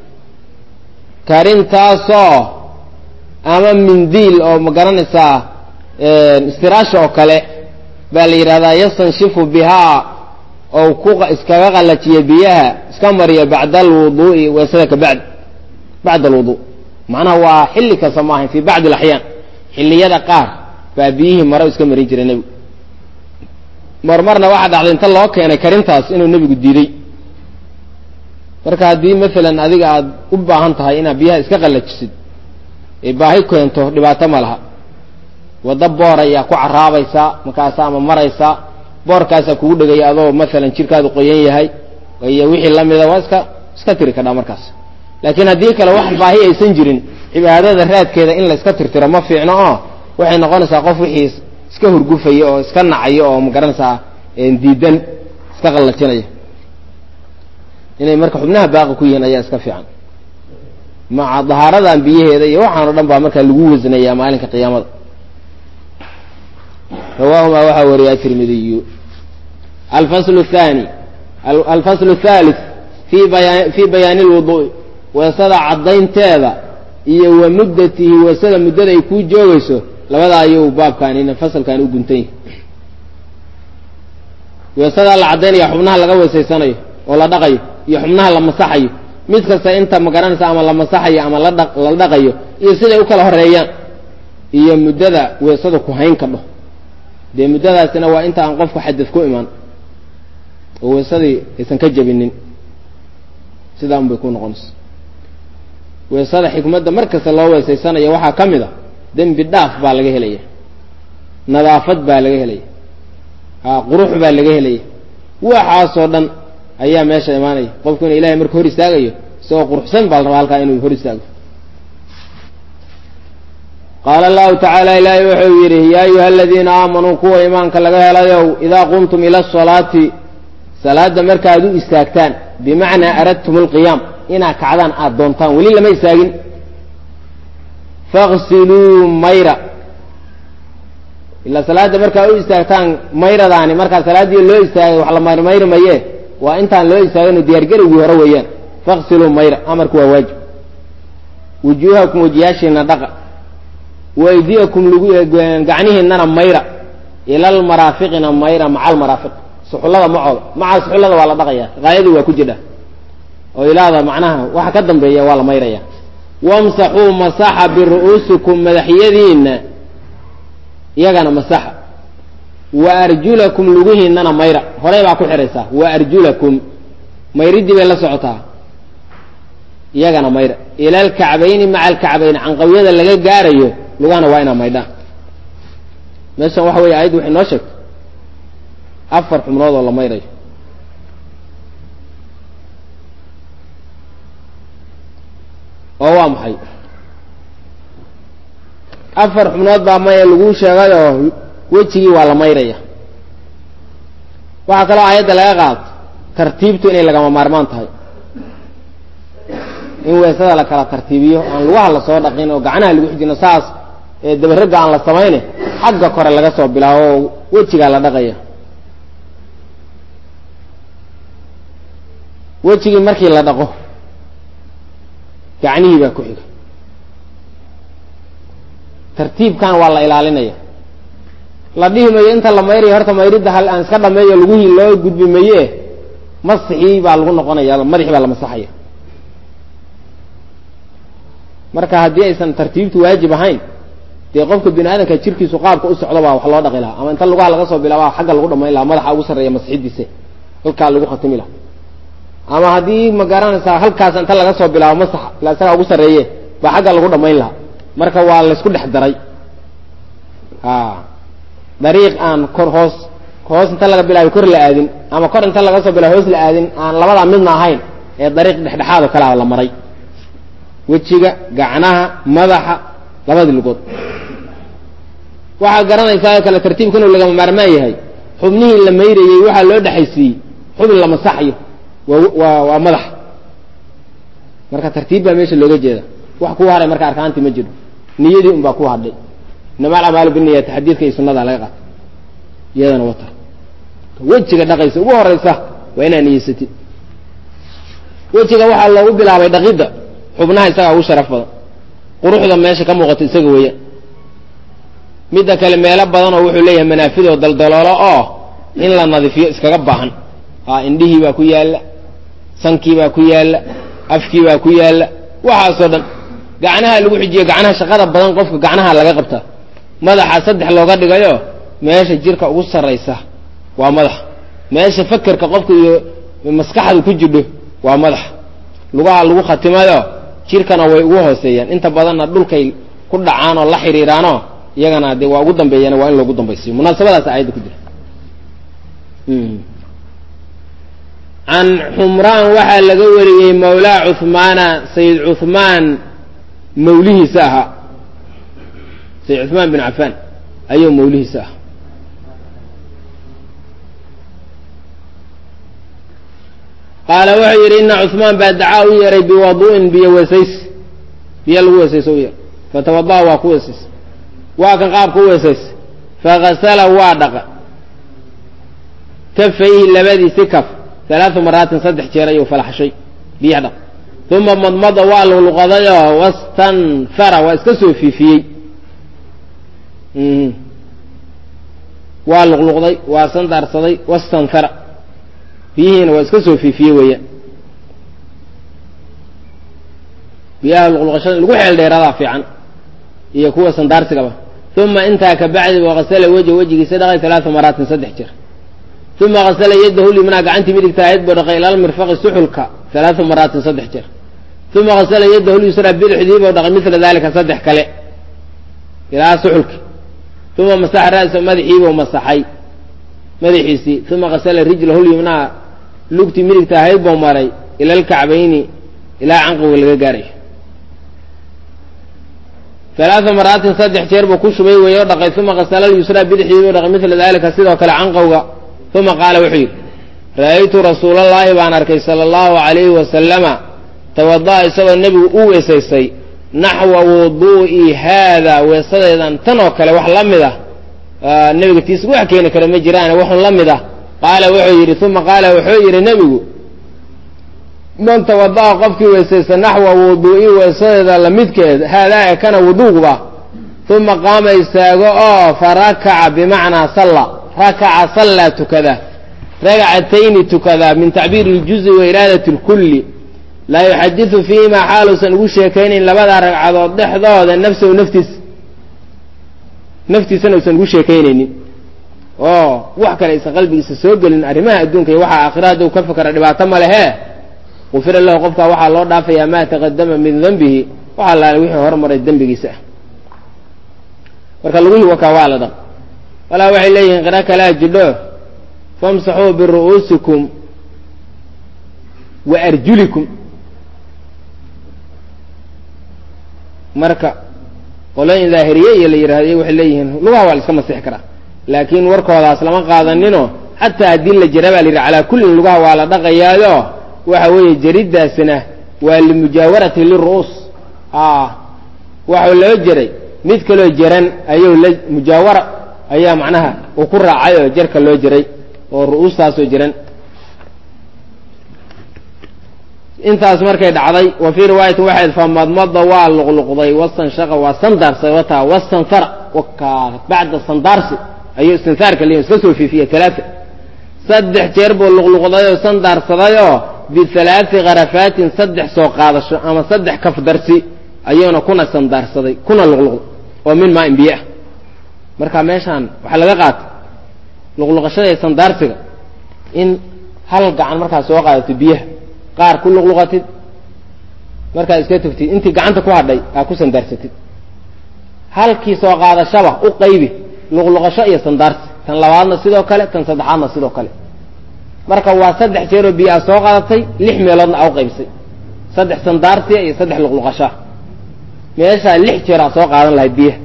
Speaker 1: karintaasoo ama mindiil oo ma garanaysaa istiraasha oo kale baa la yidhahdaa yastanshifu bihaa oo ku iskaga qallajiya biyaha iska mariya bacda alwuduu'i weesada ka bacd bacda alwuduu macnaha waa xilli kasta ma ahayn fii bacdi alaxyaan xilliyada qaar baa biyihii maro iska marin jiray nebigu marmarna waxaa dhacday inta loo keenay karintaas inuu nebigu diiday marka haddii maalan adiga aad u baahan tahay inaad biyaha iska qallajisid ee baahi keento dhibaato ma laha waddo boor ayaa ku caraabaysaa markaasa ama maraysaa boorkaasaa kugu dhegaya adoo maalan jirkaadu qoyan yahay iyo wixii lamida waa iska iska tiri kadhaa markaas laakiin haddii kale wax baahi aysan jirin cibaadada raadkeeda in la iska tirtiro ma fiicno oo waxay noqonaysaa qof wixii iska hurgufaya oo iska nacayo oo magaranaysaa diidan iska qallajinaya inay marka xubnaha baaqi ku yihiin ayaa iska fiican maca dahaaradan biyaheeda iyo waxaan o dhan baa markaa lagu wasnayaa maalinka qiyaamada rawaahumaa waxaa wariyaa tirmidiyu alfasl الthani alfasl الthalith fi baya fii bayaani اlwuduءi weesada caddaynteeda iyo wa muddatihi weesada muddada ay kuu joogayso labada ayuu baabkaanina fasalkan u guntan yahay weesadaa la caddaynaya xubnaha laga weesaysanayo oo la dhaqayo iyo xubnaha la masaxayo mid kasta inta magaranaysa ama la masaxayo ama ladha la dhaqayo iyo siday u kala horeeyaan iyo muddada weesada ku hayn kadho dee muddadaasina waa inta aan qofku xadad ku imaan oo weesadii aysan ka jabinin sidaa un bay ku noqonaysa weesada xikmadda mar kasta loo weesaysanaya waxaa ka mid a dembi dhaaf baa laga helaya nadaafad baa laga helaya a qurux baa laga helaya waxaasoo dhan ayaa meesha imaanaya qofku ina ilahay marka hor istaagayo isagoo quruxsan baa la rabaa halkaa inuu hor istaago qaala allahu tacaala ilaahay wuxuu yidhi yaa ayuha aladiina aamanuu kuwa imaanka laga helayow idaa qumtum ila asalaati salaadda markaad u istaagtaan bimacnaa aradtum alqiyaam inaad kacdaan aada doontaan weli lama istaagin faqsiluu mayra ilaa salaadda markaad u istaagtaan mayradaani markaa salaaddii loo istaagay wax la mayrmayri maye waa intaan loo istaagino diyaargarowgii hore weeyaan faqsiluu mayra amarku waa waajib wujuuhakum wajiyaashiina dhaqa waydiyakum lagu gacnihiinana mayra ilal maraafiqina mayra maca almaraafiq suxullada macooda maca suxullada waa la dhaqaya haayadii waa ku jidha oo ilaada macnaha waxa ka dambeeya waa la mayraya wamsaxuu masaxa biru'uusikum madaxyadiinna iyagana masaxa wa arjulakum lugihiinana mayra horey baa ku xidhaysaa wa arjulakum mayridii bay la socotaa iyagana mayra ila alkacbayni maca alkacbayni canqawyada laga gaarayo lugahana waa inaa maydhaan meeshan waxa weeye ayaddu waxay noo sheegtay afar xubnood oo la mayrayo oo waa maxay afar xubnood baa maya laguu sheegayoo wejigii waa la mayraya waxaa kaloo aayadda laga qaato tartiibtu inay lagama maarmaan tahay in weesada la kala tartiibiyo aan lugaha lasoo dhaqin oo gacnaha lagu xijino saas ee dabaragga aan la samayne xagga kore laga soo bilaabo oo wejigaa la dhaqaya wejigii markii la dhaqo gacnihii baa ku xiga tartiibkan waa la ilaalinaya la dhihi mayo inta la mayrayo horta mayridda hal aan iska dhameeyo laguhii loo gudbi maye masixii baa lagu noqonaya madaxii baa la masaxaya marka haddii aysan tartiibtu waajib ahayn dee qofka bini aadamka jirkiisu qaabka u socdo baa wax loo dhaqi lahaa ama inta lugaha laga soo bilaaba xagga lagu dhamayn lahaa madaxa ugu sarreeya masixidiisa halkaa lagu khatimi lahaa ama haddii ma garanaysaa halkaas inta laga soo bilaabo masaxa ila isagaa ugu sarreeye baa xagga lagu dhamayn lahaa marka waa laysku dhex daray a dariiq aan kor hoos hoos inta laga bilaabay kor la aadin ama kor inta laga soo bilaabo hoos la aadin aan labadaa midna ahayn ee dariiq dhexdhexaad oo kalea la maray wejiga gacnaha madaxa labadii lugood waxaad garanaysaa oo kale tartiibka inuu lagama maarmaan yahay xubnihii la mayrayey waxaa loo dhexaysiiyey xubin la masaxayo waa waa madaxa marka tartiib baa meesha looga jeeda wax kuu haray marka arkaantii ma jiro niyadii un baa ku hadhay inama alacmaalu biniyati xadiidka iyo sunada laga qaata iyadana wata wejiga dhaqaysa ugu horeysa waa inaa niyeysatid wejiga waxaa loogu bilaabay dhaqidda xubnaha isagaa ugu sharaf badan quruxda meesha ka muuqato isaga weeyaan midda kale meelo badanoo wuxuu leeyahay manaafidoo daldaloolo oo in la nadiifiyo iskaga baahan a indhihii baa ku yaalla sankii baa ku yaalla afkii baa ku yaalla waxaasoo dhan gacnaha lagu xijiyo gacnaha shaqada badan qofka gacnaha laga qabtaa madaxa saddex looga dhigayo meesha jirka ugu sarraysa waa madaxa meesha fakerka qofka iyo maskaxdu ku jidho waa madaxa lugaha lagu khatimayo jirkana way ugu hooseeyaan inta badanna dhulkay ku dhacaan oo la xiriiraanoo iyagana dee waa ugu dambeeyana waa in loogu dambaysiyo munaasabadaas aayadda ku jira can xumraan waxaa laga wariyey mawlaa cuhmaana sayid cuhmaan mawlihiisa ahaa sayid cuhmaan bin cafaan ayuu mawlihiisa ahaa qaala wuxuu yidhi ina cuhmaan baa dacaa u yeeray biwadu'in biyo wesays biyo lagu weesayso u yar fatawada'a waa ku weesaysay waa kan qaabka u weesaysay fakasala waa dhaqa kafayhi labadiisi kaf alaaa maraatin saddex jeer ayuu falaxshay biyaha dhaq uma madmada waa luqluqadayoo wastanfara waa iska soo fiifiyey waa luqluqday waa sandaarsaday wastanfara biyihiina waa iska soo fiifiyey weeyaan biyaha luqluqashada lagu xeel dheeradaa fiican iyo kuwa sandaarsigaba uma intaa kabacdi wakasala wejha wejigiisa dhaqay alaaa maraatin saddex jeer uma kasala yadahu lyumnaa gacantii midigta ahayd buu dhaqay ilal mirfaqi suxulka alaaa maraatin saddex jeer uma kasala yadahu lyusraa bidixdii buu dhaqay mila dalika saddex kale ilaa suxulki uma masaxa ra'sa madaxiibuu masaxay madaxiisii uma kasala rijlahu lyumnaa lugtii midigta ahayd buu maray ila lkacbayni ilaa canqiga laga gaarayo alaaa maraatin saddex jeer buu ku shubay weeye o dhaqay uma kasala lyusraa bidixdii buu dhaqay mila dalika sidoo kale canqowga uma qaala wuxuu yidhi ra'aytu rasuulallaahi baan arkay sala allahu alayhi wasalama tawada'a isagoo nebigu u weesaysay naxwa wuduu'i haada weesadeedan tan oo kale wax la mid ah nebiga tiis wax keeni kara ma jiraane waxun la mid ah qaala wuxuu yidhi uma qaala wuxuu yidhi nebigu man tawada'a qofkii weesaysa naxwa wuduu'i weesadeeda lamidkeed haadaa e kana wuduuguba uma qaama istaago oo farakaca bimacnaa salla rakaca sallaa tukada ragcatayni tukada min tacbiiri iljuzi wa iraadati lkulli laa yuxadidu fiihimaa xaaluusan ugu sheekaynayn labada ragcadood dhexdooda nafsahu naftiis naftiisana usan ugu sheekaynaynin oo wax kale aysan qalbigiisa soo gelin arrimaha adduunka iyo waxaa aakhira hadduu ka fakera dhibaato ma lehe gufira lahu qofkaa waxaa loo dhaafayaa maa taqadama min dembihi waxaa laala wixii hormaray dembigiisa ah marka lagihii wakaa waa la dhaq walaa waxay leeyihiin qira kalaa jidho famsaxuu biru'uusikum wa arjulikum marka qolooyin daahiriye iyo la yidhahdo waxay leeyihiin lugaha waa la iska masixi karaa laakiin warkoodaas lama qaadaninoo xataa haddii la jira baa la yidhi calaa kullin lugaha waa la dhaqayaayo waxa weeye jariddaasina waa limujaawarati liru'uus waxau loo jeray mid kaloo jaran ayuu la mujaawara ayaa macnaha uu ku raacay oo jarka loo jeray oo ru'uustaasoo jiran intaas markay dhacday wa fii riwaayatin waxayd famadmada waa luqluqday wastanshaqa waa sandaarsa wataa wastanfara wakaa bacda sandaarsi ayuu istinsaarka leeyahy iska soo fiifiyey talaata saddex jeer buu luqluqday oo sandaarsadayoo bihalaati karafaatin saddex soo qaadasho ama saddex kafdarsi ayuuna kuna sandaarsaday kuna luqluqday oo min maa in biyo ah marka meeshaan waxaa laga qaatay luqluqashada iyo sandaarsiga in hal gacan markaad soo qaadato biyaha qaar ku luqluqatid markaad iska tugtid intii gacanta ku hadhay aa ku sandaarsatid halkii soo qaadashaba u qaybi luqluqasho iyo sandaarsi tan labaadna sidoo kale tan saddexaadna sidoo kale marka waa saddex jeeroo biyo aad soo qaadatay lix meeloodna aa u qaybsay saddex sandaarsiya iyo saddex luqluqashaa meeshaa lix jeer aad soo qaadan lahayd biyaha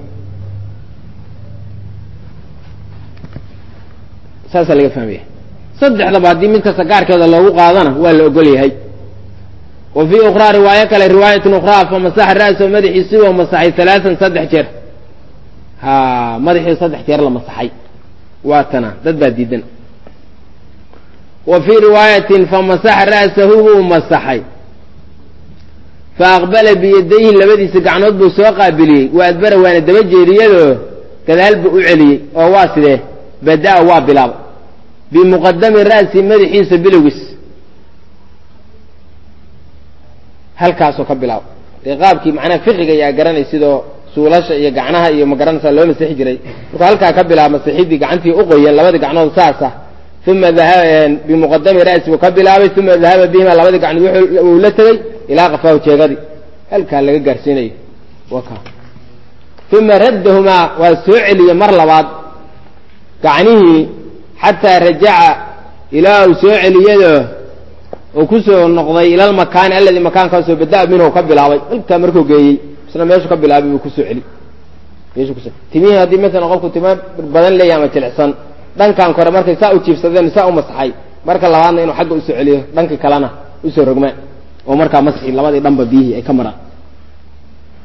Speaker 1: saasaa laga fahmaya saddexdaba haddii mid kasta gaarkeeda loogu qaadana waa la ogol yahay wa fii ukhraa riwaayo kale riwaayatin ukhraa fa masaxa ra'sahu madaxiisi wa masaxay alaaan saddex jeer ha madaxii saddex jeer la masaxay waa tana dad baa diidan wa fii riwaayatin fa masaxa ra'sahu buu masaxay fa aqbala biyadayhi labadiisa gacnood buu soo qaabiliyey wa adbara waana daba jeediyadoo gadaal buu u celiyey oo waa sidee bada-a waa bilaaba bimuqadami ra'si madaxiisa bilowgiis halkaasoo ka bilaabo dee qaabkii macnaha fiqiga ayaa garanay sidoo suulasha iyo gacnaha iyo magaranaysa loo masixi jiray markuu halkaa ka bilaaba masixidii gacantii uqoyan labadii gacnood saasa uma bimuqadami ra'si buu ka bilaabay uma dahaba bihima labadii gacnood uu la tegey ilaa qafaahu jeegadii halkaa laga gaarsiinayo uma raddahumaa waa soo celiyey mar labaad gacnihii xataa rajaca ilaa uu soo celiyado uu ku soo noqday ila almakaani alladii makaankaasoo bada-a minhu ka bilaabay halkaa markuu geeyey isna meeshu ka bilaabay buu kusoo celi meeshu kuso timihii haddii masalan qofku timo badan leeyahay ama jilicsan dhankan kore markay saa u jiibsadeen saa u masaxay marka labaadna inuu xagga usoo celiyo dhankii kalena usoo rogmaan oo markaa masxi labadii dhanba biyihii ay ka maraan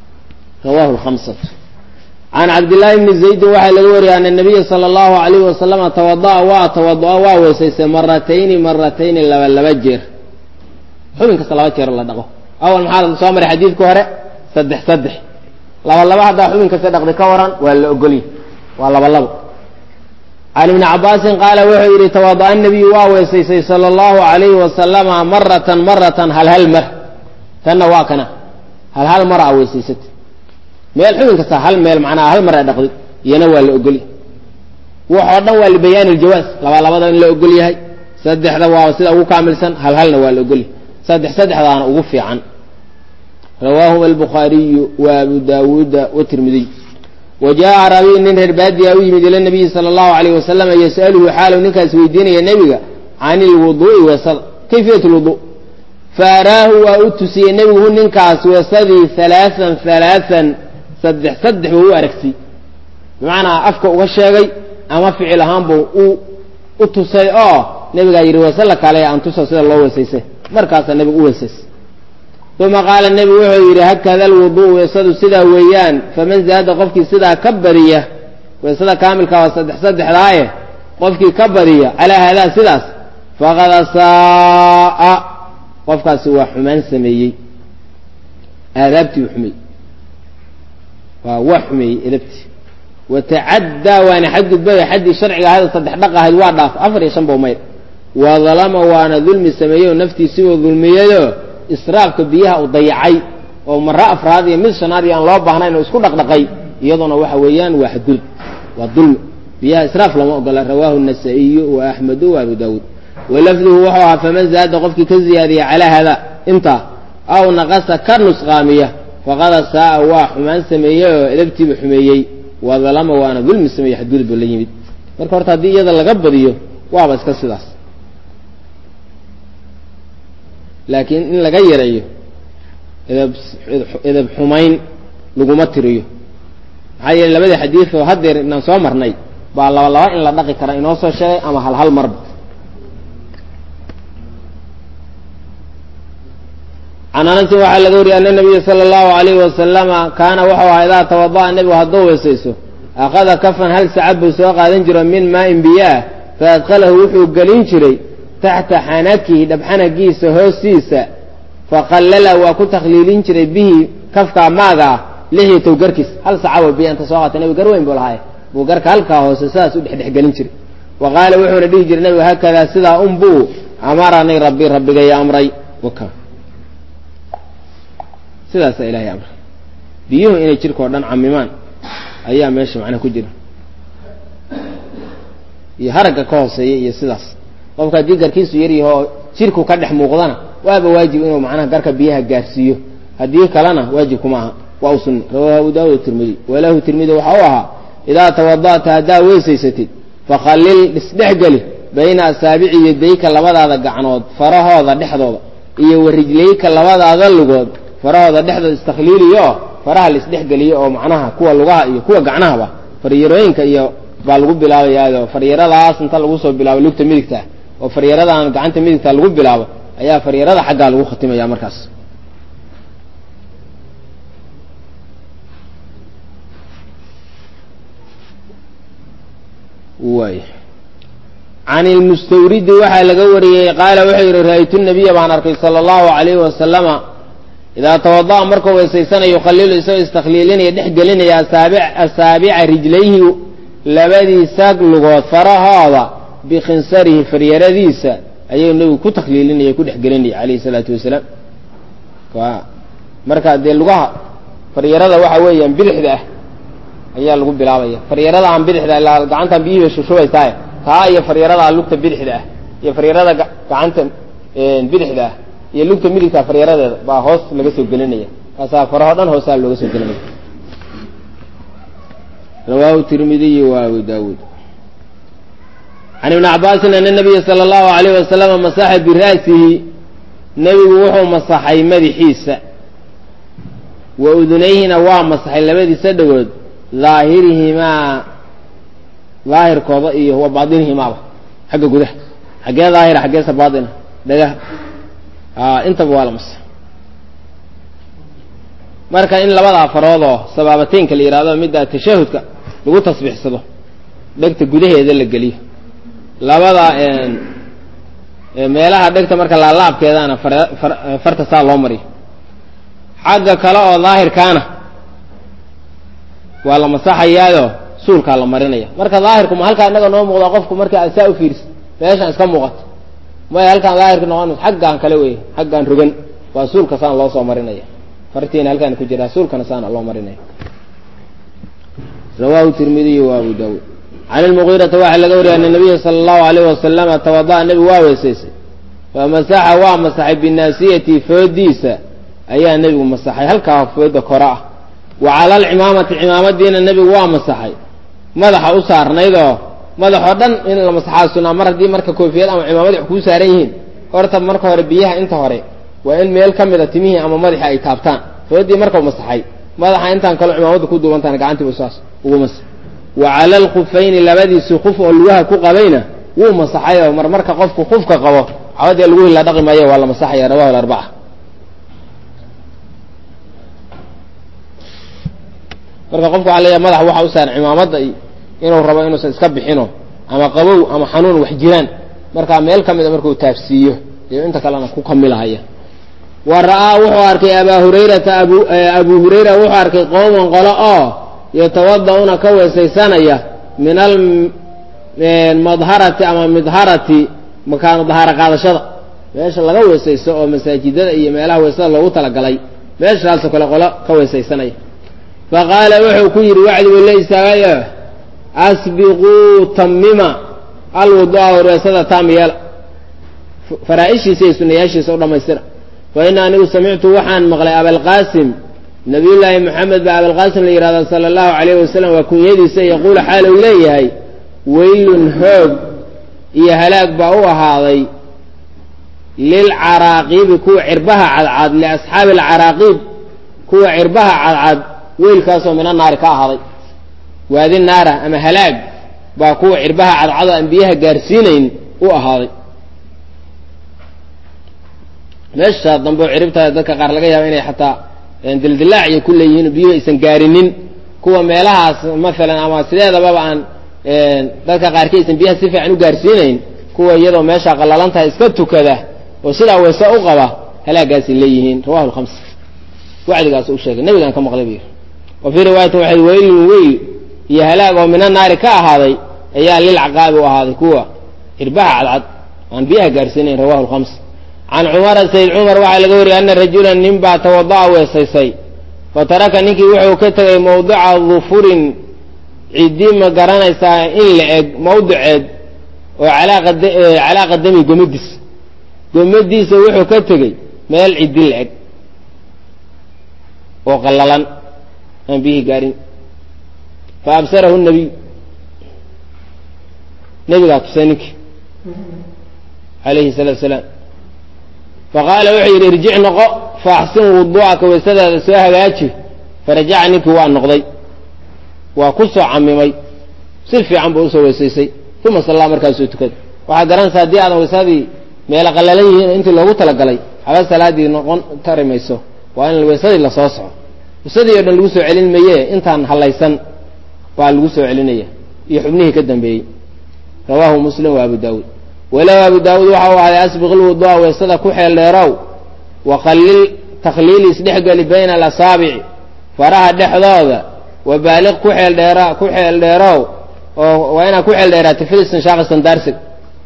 Speaker 1: rawahu lkhamsatu can cabdillaahi bni zaydin waxaa laga wariyay ana nabiya sala allahu alayhi wasalama tawada'a waa tawadu'a waa weysaystay maratayni maratayni laba laba jeer xubin kasta laba jeer la dhaqo awal maxaa soo maray xadiidka hore saddex saddex laba laba haddaa xubin kasta dhaqdi ka waran waa la ogolya waa laba labo can ibni cabaasin qaala wuxuu yidhi tawada'a nabiyu waa weysaystay sala allahu alayhi wasalama maratan maratan hal hal mar tanna waa kana hal hal mar a weysaysatay meel xubin kasta hal meel macnaha hal mar a dhaqdi iyana waa la ogolya waxoo dhan waa libayaani iljawaas laba labada in la ogol yahay saddexda waaba sida ugu kaamilsan hal halna waa la ogolyahay saddex saddexdaana ugu fiican rawaahuma albukhaariyu wa abu daawuuda watirmidiy wa jaa rabiy nin reer baadiya u yimid ila nabiyi sala allahu alayh wasalam yas'aluhu xaalu ninkaas weydiinaya nebiga can ilwuduu'i weesada kayfiyat lwuduu fa araahu waa u tusiyey nebigu ninkaas weesadii halaaan halaaan saddex saddex buu u aragtay bimacnaa afka uga sheegay ama ficil ahaanbu u u tusay oo nebigaa yidhi weese la kaalaya aan tuso sida loo weesaysay markaasaa nebigu u weesaysay uma qaala nebigu wuxuu yidhi hakada alwuduu weesadu sidaa weeyaan faman zaada qofkii sidaa ka badiya weesada kaamilka waa saddex saddexdaaye qofkii ka badiya calaa haadaa sidaas faqad asaa'a qofkaasi waa xumaan sameeyey aadaabtii u xumeeyey waa waa xumeeyey edabtii watacaddaa waana xadgudbaya xaddii sharciga ahada saddex dhaq ahayd waa dhaaf afar iyo shan buu mayr wa dalama waana dulmi sameeyey naftiisibuu dulmiyayoo israafka biyaha u dayacay oo mara afraad iyo mid shanaad iyo aan loo baahnayn oo isku dhaqdhaqay iyaduna waxa weeyaan waa xadgudub waa dulmi biyaha israaf lama ogola rawaahu nasaa-iyu wa axmedu wa abu daawuud walafduhu wuxuu ahaa faman zaada qofkii ka ziyaadiya calaa hada intaa aw naqasa ka nusqaamiya faqad asaaa waa xumaan sameeyey oo edabtiiba xumeeyey wa dalama waana dulmi sameeyey xadgudub la yimid marka horta haddii iyada laga badiyo waaba iska sidaas laakiin in laga yareeyo edab edab xumayn laguma tiriyo maxaa yeele labadii xadiid oo haddeer inaan soo marnay baa laba laba in la dhaqi kara inoo soo sheegay ama hal hal marba can anasin waxaa laga wariyay ana nabiya sala allahu alayhi wasalama kaana wuxuu ahaa idaa tawada'a nebigu hadduu weesayso akhada kafan hal sacab buu soo qaadan jiro min maain biyaah fa adkalahu wuxuu gelin jiray taxta xanakihi dhabxanagiisa hoostiisa faqallala waa ku takhliilin jiray bihi kafkaa maaga ah lixyatow garkiis hal sacabo biya inta soo qaata nebigu gar weyn buu lahaaye buu garka halkaa hoose sidaas u dhexdhexgelin jiray wa qaala wuxuuna dhihi jiray nebigu haakadaa sidaa unbuu amaranii rabbi rabbigaya amray sidaasaa ilahay amray biyuhu inay jirkao dhan camimaan ayaa meesha macnaha ku jira iyo haragga ka hooseeya iyo sidaas qofka haddii garkiisu yaryahoo jirku ka dhex muuqdana waaba waajib inuu macnaha garka biyaha gaarsiiyo haddii kalena waajib kuma aha waa u sunna rawahu abu daawud tirmidi walahu tirmidi waxa u ahaa idaa tawada'ta haddaa weysaysatid fakhallil isdhexgeli bayna asaabici yadayka labadaada gacnood farahooda dhexdooda iyo warijlayka labadaada lugood farahooda dhexdooda istakhliiliyo faraha la isdhexgeliyo oo macnaha kuwa lugaha iyo kuwa gacnahaba faryarooyinka iyo baa lagu bilaabayaao faryaradaas inta lagu soo bilaabo lugta midigta oo faryaradan gacanta midigta lagu bilaabo ayaa faryarada xaggaa lagu khatimaya markaas way can ilmustawridi waxaa laga wariyey qaala wuxuu yidhi ra-aytu nabiya baan arkay sala allahu alayhi wasalama idaa tawada'a markuu weysaysanayo yukhalilu isagoo istakhliilinaya dhex gelinaya asaabica rijlayhi labadiisa lugood farahooda bikhinsarihi faryaradiisa ayuu nebigu ku takhliilinaya ku dhex gelinaya calayhi salaatu wasalaam marka dee lugaha faryarada waxa weeyaan bidixda ah ayaa lagu bilaabaya faryarada aan bidixda ilaa gacantan biyihiiba shushubaysaay taa iyo faryarada lugta bidixda ah iyo faryarada gacanta bidixda ah iyo lugta midigta faryaradeeda baa hoos laga soo gelinaya kaasaa faraho dhan hoosaa looga soo gelinaya rawaahu tirmidiy wa abu daawuud can ibni cabaasin ana nabiya sala allahu alayh wasalama masaxa bira'sihi nebigu wuxuu masaxay madaxiisa wa udunayhina waa masaxay labadiisa dhagood daahirihimaa daahirkooda iyo wa baadinihimaaba xagga gudaha xaggee daahira xaggeesa baatina dhagaha intaba waa la masaxay marka in labadaa farood oo sabaabateynka la yidhahdo midda tashahudka lagu tasbiixsado dhegta gudaheeda la geliyo labada meelaha dhegta marka laalaabkeedana farta saa loo mariyo xagga kale oo daahirkaana waa la masaxayaayo suulkaa la marinaya marka daahirku ma halkaa inaga noo muuqda qofku marka aad saa u fiirsa meeshaan iska muuqato maya halkaan daahirka noqon xaggaan kale wey xaggaan rogan waa suulka saan loo soo marinaya fartiina halkaan ku jiraa suulkana saana loo marinaya rawahu tirmidiy wa abu daawuud can ilmugiirata waxaa laga wariyay ana nabiya sala allahu alayh wasalama tawada'a nebigu waa weysaysay famasaxa waa masaxay binaasiyati foodiisa ayaa nebigu masaxay halkaa fooda kore ah wa cala alcimaamati cimaamadiina nebigu waa masaxay madaxa u saarnaydoo madaxoo dhan in la masaxaa sunaa mar haddii marka koofiyad ama cimaamad wax kuu saaran yihiin horta marka hore biyaha inta hore waa in meel ka mida timihii ama madaxii ay taabtaan foodii markau masaxay madaxa intaan kaloo cimaamada ku duubantaan gacantiibu saas ugu masax wa cala alkhufayni labadiisii kuf oo lugaha ku qabayna wuu masaxayoo mar marka qofku kufka qabo cawadee lagu hila dhaqi maayo waa la masaxaya rawahu alarbaca marka qofku waxaa leeyahay madaxa waxa u saaran cimaamada inuu rabo inuusan iska bixino ama qabow ama xanuun wax jiraan markaa meel ka mida markuu taabsiiyo iyo inta kalena ku kamilahaya wa ra'aa wuxuu arkay abaa hurayrata abu abu hurayra wuxuu arkay qooman qolo oo yatawada'una ka weesaysanaya min almadharati ama midharati makaanu dahaaro qaadashada meesha laga weesaysto oo masaajidada iyo meelaha weesada loogu talagalay meeshaasoo kale qolo ka weesaysanaya faqaala wuxuu ku yidhi wacdi buu la istaagayo asbiquu tamima alwudu'a weesada taam yeela faraa-ishiisa iyo sunayaashiisa u dhammaystira fa ina anigu samictu waxaan maqlay abalqaasim nabiyullaahi moxamed baa abalqaasim la yidhahda sala allahu calayhi wasalam waa kunyadiisa yaquulu xaal uu leeyahay weylun hoog iyo halaag baa u ahaaday lilcaraaqiibi kuwa cirbaha cadcad liasxaabi alcaraaqiib kuwa cirbaha cadcad weylkaasoo mina naari ka ahaaday waadi naara ama halaag baa kuwa cirbaha cadcado aan biyaha gaarsiinayn u ahaaday meesha dambe oo ciribtaa dadka qaar laga yaaba inay xataa dildilaac iyo ku leeyihiin biyuhu aysan gaarinin kuwa meelahaas maalan ama sideedababa aan dadka qaarkii aysan biyaha si fiican u gaarsiinayn kuwa iyadoo meesha qallalantahay iska tukada oo sidaa weyse u qaba halaagaasay leeyihiin rawahu lhamsa wacdigaas u sheegay nabigaan ka maqlay bu wa fii riwaayatin waxay weylun weyl iyo halaag oo mina naari ka ahaaday ayaa lilcaqaabi u ahaaday kuwa cirbaha cadcad aan biyaha gaarsiinayn rawahu lhamsa can cumara sayd cumar waxaa laga wariyay ana rajulan nin baa tawada'a weesaysay fa taraka ninkii wuxuu ka tegay mawdica dufurin ciddi ma garanaysaa in la eg mawdiceed oo calaa qadami gomadiis gomadiisa wuxuu ka tegey meel ciddi la eg oo qallalan aan biyihii gaarin fa absarahu nabiy nebigaa tusay ninkii alayhi salaatu salaam faqaala wuxuu yidhi irjic noqo faaxsin wuduu'aka weysadaada soo hagaaji farajaca ninkii waa noqday waa ku soo camimay si fiican buu usoo weysaysay uma sallaa markaasuu tukaday waxaad garanaysaa haddii aadan weysadii meelo qallalan yihiin intii loogu talagalay haba salaadii noqon tari mayso waa in weysadii lasoo soco weysadii oo dhan lagu soo celin maye intaan hallaysan baa lagu soo celinaya iyo xubnihii ka dambeeyey rawaahu muslim wa abu daawuud walow abu daawuud waxa uu ahday asbiq lwudu'a weysada ku xeel dheerow waqallil takhliili isdhexgeli bayna alasaabici faraha dhexdooda wabaaliq ku xeel dheera ku xeel dheerow oo waa inaad ku xeel dheeraata filistinshaaqa sandaarsiga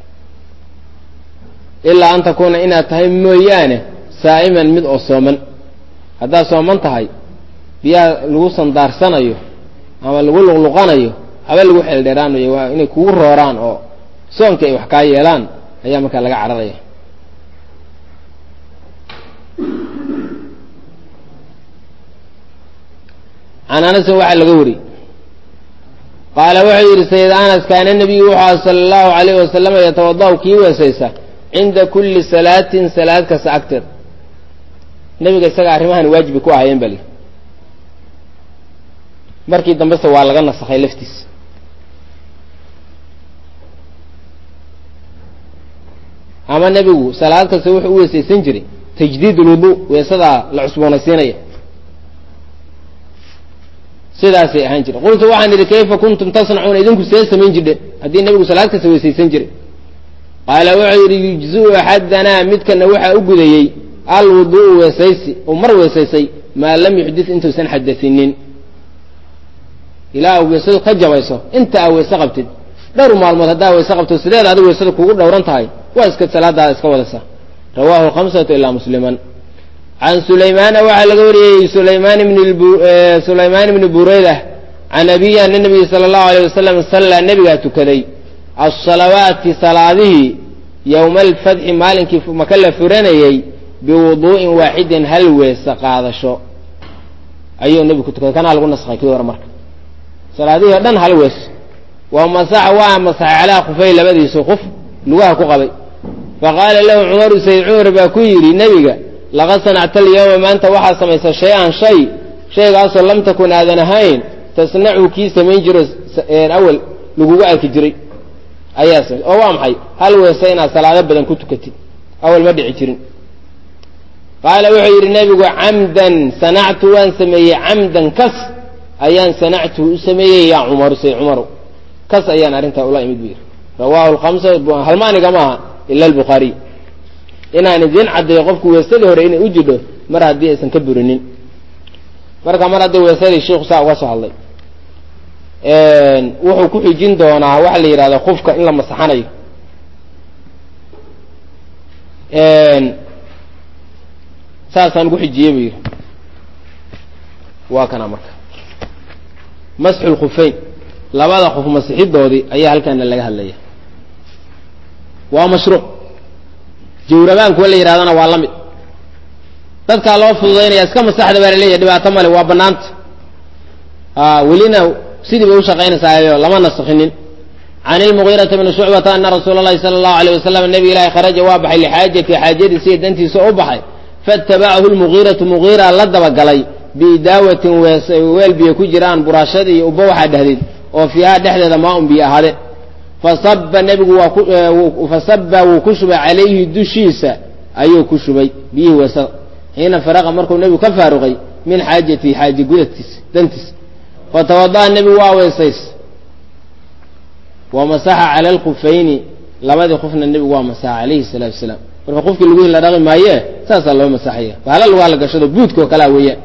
Speaker 1: ilaa an takuuna inaad tahay mooyaane saa'iman mid oo sooman haddaad sooman tahay biyaha lagu sandaarsanayo ama lagu luqluqanayo haba lagu xeel dheeraanayo waa inay kugu rooraan oo soonka ay wax kaa yeelaan ayaa markaa laga cararaya can anasin waxaa laga wariyey qaala wuxuu yidhi sayid anas kaana nebiyu wuxuu aha sala allahu alayhi wasalama yatawada'u kii weesaysa cinda kulli salaatin salaad kasta agteed nebiga isaga arrimahan waajibi ku ahayeen bali markii dambese waa laga nasakhay laftiisa ama nebigu salaad kasta wuxuu u weesaysan jiray tajdiid ulwudu weesadaa la cusboonaysiinaya sidaasay ahaan jire qultu waxaan idhi kayfa kuntum tasnacuuna idinku see samayn jirhe haddii nebigu salaad kasta weysaysan jiray qaala wuxuu yidhi yujziu axadanaa midkana waxaa u gudayey alwudu'u weesaysi uu mar weesaysay maa lam yuxdit intuusan xadasinin ilaa weysadu ka jabayso inta aa weyse qabtid dhowr maalmood haddaa weyse qabto sideed adig weysada kugu dhowran tahay waa iska salaadaada iska wadasa rawahu lhamsatu ilaa musliman can sulaymaana waxaa laga wariyey sulaymaan bn sulaymaan bni bureyda can abiyi ana nabiyi sala allahu aleyh wasalam sallaa nebigaa tukaday asalawaati salaadihii yowma alfatxi maalinkii maka la furanayey biwuduu'in waaxidin hal weese qaadasho ayuu nebigu ku tukaday kanaa lagu naskhay kii hore marka salaadihii o dhan hal wees waa masaxa waa masaxay calaa khufay labadiisu kuf lugaha ku qabay faqaala lahu cumaru sayd cumar baa ku yidhi nebiga laqad sanacta alyawma maanta waxaad samaysa shay-an shay shaygaasoo lam takun aadan ahayn tasnacu kii samayn jiro awel lagugu arki jiray ayaa samay oo waa maxay hal weese inaad salaado badan ku tukatid awal ma dhici jirin qaala wuxuu yidhi nebigu camdan sanactu waan sameeyey camdan kas ayaan sanactuhu u sameeyey yaa cumaru say cumaru kas ayaan arrintaa ula imid bu yidhi rawaahu lhamsa halmaaniga maaha ila albukhaariy inaan idiin caddeeyo qofku weesadii hore inay u jidho mar haddii aysan ka burinin marka mar haddii weesadii shiiku saa uga soo hadlay wuxuu ku xijin doonaa waxa la yidhahda qufka in la masaxanayo saasaan ugu xijiyey buu yidhi waa kana marka masxu lkhufayn labada qof masixidoodii ayaa halkaana laga hadlaya waa mashruuc jawrabaankuwa la yidhahdana waa la mid dadkaa loo fududaynaya iska masaxda baa laleeyahy dhibaato male waa banaanta welina sidii bay ushaqaynaysaa lama naskinin can ilmugiirata bni shucbata ana rasuula allahi sala allahu aleyh wasalam nebi ilaahi kharaja waa baxay lixaajati xaajadiisa iyo dantiisa u baxay faitabacahu lmugiiratu mugiira la dabagalay biidaawatin weel biyo ku jiraan buraashad iyo ubba waxaa dhehdeed oo fiihaa dhexdeeda maa un biyo ahaadeen fasaba nebigu waa fasaba wuu ku shubay calayhi dushiisa ayuu ku shubay biyihii weesada xiina faraqa markuu nebigu ka faaruqay min xaajatihi xaaje gudadkiisa dantiisa fatawada'a nebigu waa weesays wa masaxa cala alkufayni labadii qofna nebigu waa masaxa calayhi salaatu wasalaam marka qofkii laguhi la dhaqi maaye saasaa loo masaxaya bahala lugaa la gashado buudka oo kalea weeyaan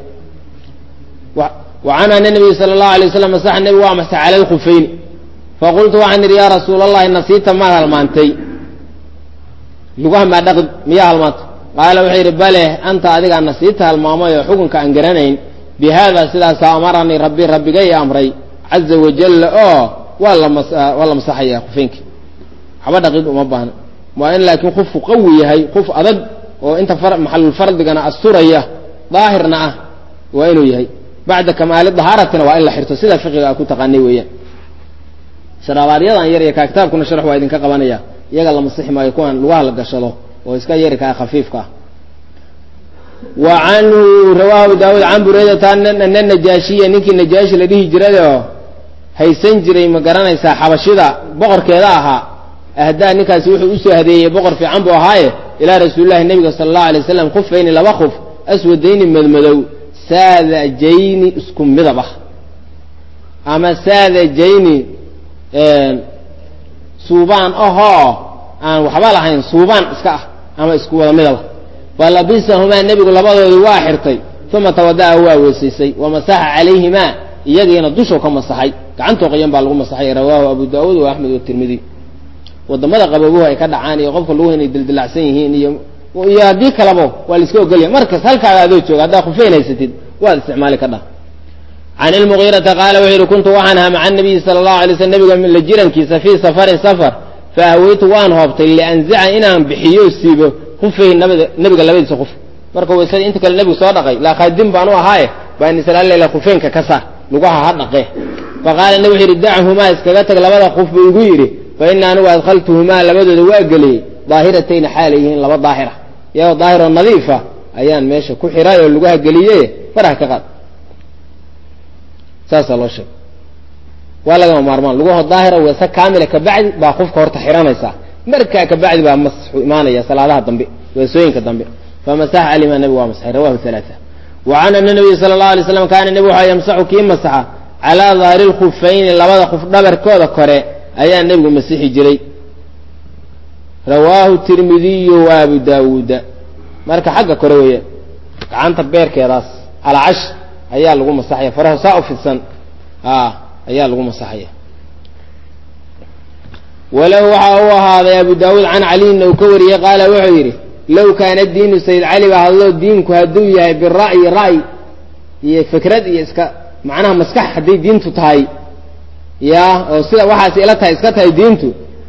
Speaker 1: wa can ana nabiyi sala allahu alay waslam masaxa nebigu waa masaxa cala alkufayni faqultu waxaan idhi yaa rasuula allahi nasiita maad halmaantay lugaha maa dhaqid miyaa halmaantay qaala wuxuu yidhi bale anta adigaa nasiita halmaamay oo xukunka aan garanayn bi haada sidaasaa amaranii rabbi rabbigay amray caza wajalla oo waa lawaa la masaxaya kufeynka waxba dhaqid uma baahna waa in laakiin qofku qawi yahay qof adag oo inta maxalulfardigana asturaya daahirna ah waa inuu yahay bacda kamaali dahaaratina waa in la xirto sida fiqiga a ku taqaanay weeyaan sharaabaadyadan yar iyo kaa kitaabkuna sharx waa idinka qabanaya iyaga la masixi maayo kuwan lugaha la gashado oo iska yari kaa khafiifka ah wa canhu rawaahu daawuud can bureydata ana najaashiya ninkii najaashi la dhihi jirayoo haysan jiray ma garanaysaa xabashida boqorkeeda ahaa ahdaa ninkaasi wuxuu usoo hadeeyey boqor fiican buu ahaaye ilaa rasuulillahi nebiga sala allahu alay waslam khufayni laba khuf aswadayni madmadow saadajayni isku midab ah ama saadajayni suubaan ahoo aan waxba lahayn suubaan iska ah ama isku wada midaba falabisahumaa nebigu labadoodii waa xirtay uma tawada'a waa weesaysay wamasaxa calayhimaa iyagiina dushuu ka masaxay gacantoo qoyan baa lagu masaxay rawaahu abu daawuud wa axmed watirmidi wadamada qaboobuhu ay ka dhacaan iyo qofka luguhu inay dildilacsan yihiin iyo iyo haddii kalaba waa la iska ogolya markas halkaaga adoo jooga haddaa khufeyn haysatid waad isticmaali ka dhah can ilmugiirata qaala wuxuu yihi kuntu waxaan ahaa maca nabiyi sala allahu alay slm nebiga la jirankiisa fii safarin safar fa ahweytu waan hoobtay lianzica inaan bixiyo siibo khufey nabada nebiga labadiisa khuf marka weysadii inta kale nebigu soo dhaqay laa khaadim baan u ahaaye baan islaallela khufeynka ka saar lugaha ha dhaqe faqaala nebi wuxu yidhi dachumaa iskaga tag labada khuf buu igu yidhi fa ina anigu adkhaltuhumaa labadooda waa geliyey daahiratayna xaalay yihiin laba daahira iyagoo daahiroo nadiifa ayaan meesha ku xiray oo lugaha geliye faraha ka qaad saasaa loo sheegay waa lagama maarmaan lugaho daahira weese kaamila kabacdi baa qofka horta xiranaysaa markaa kabacdi baa masxu imaanaya salaadaha dambe weesooyinka dambe famasaxa calima nebigu waa masaxay rawahu halaaa wa can ana nabiy sala allahu alay slam kaana nebigu waxaa yamsaxu kii masaxa calaa daahiri lkhufayni labada khuf dhabarkooda kore ayaa nebigu masixi jiray rawaahu tirmidiyu wa abu daawuuda marka xagga kore weeyaan gacanta beerkeedaas alcash ayaa lagu masaxaya faraha saa u fidsan a ayaa lagu masaxaya walahu waxa u ahaaday abu daawuud can caliyina uu ka wariyey qaala wuxuu yidhi low kaana diinu sayid cali ba hadlo diinku hadduu yahay bira'yi ra'y iyo fikrad iyo iska macnaha maskax hadday diintu tahay ya oo sida waxaas ila tahay iska tahay diintu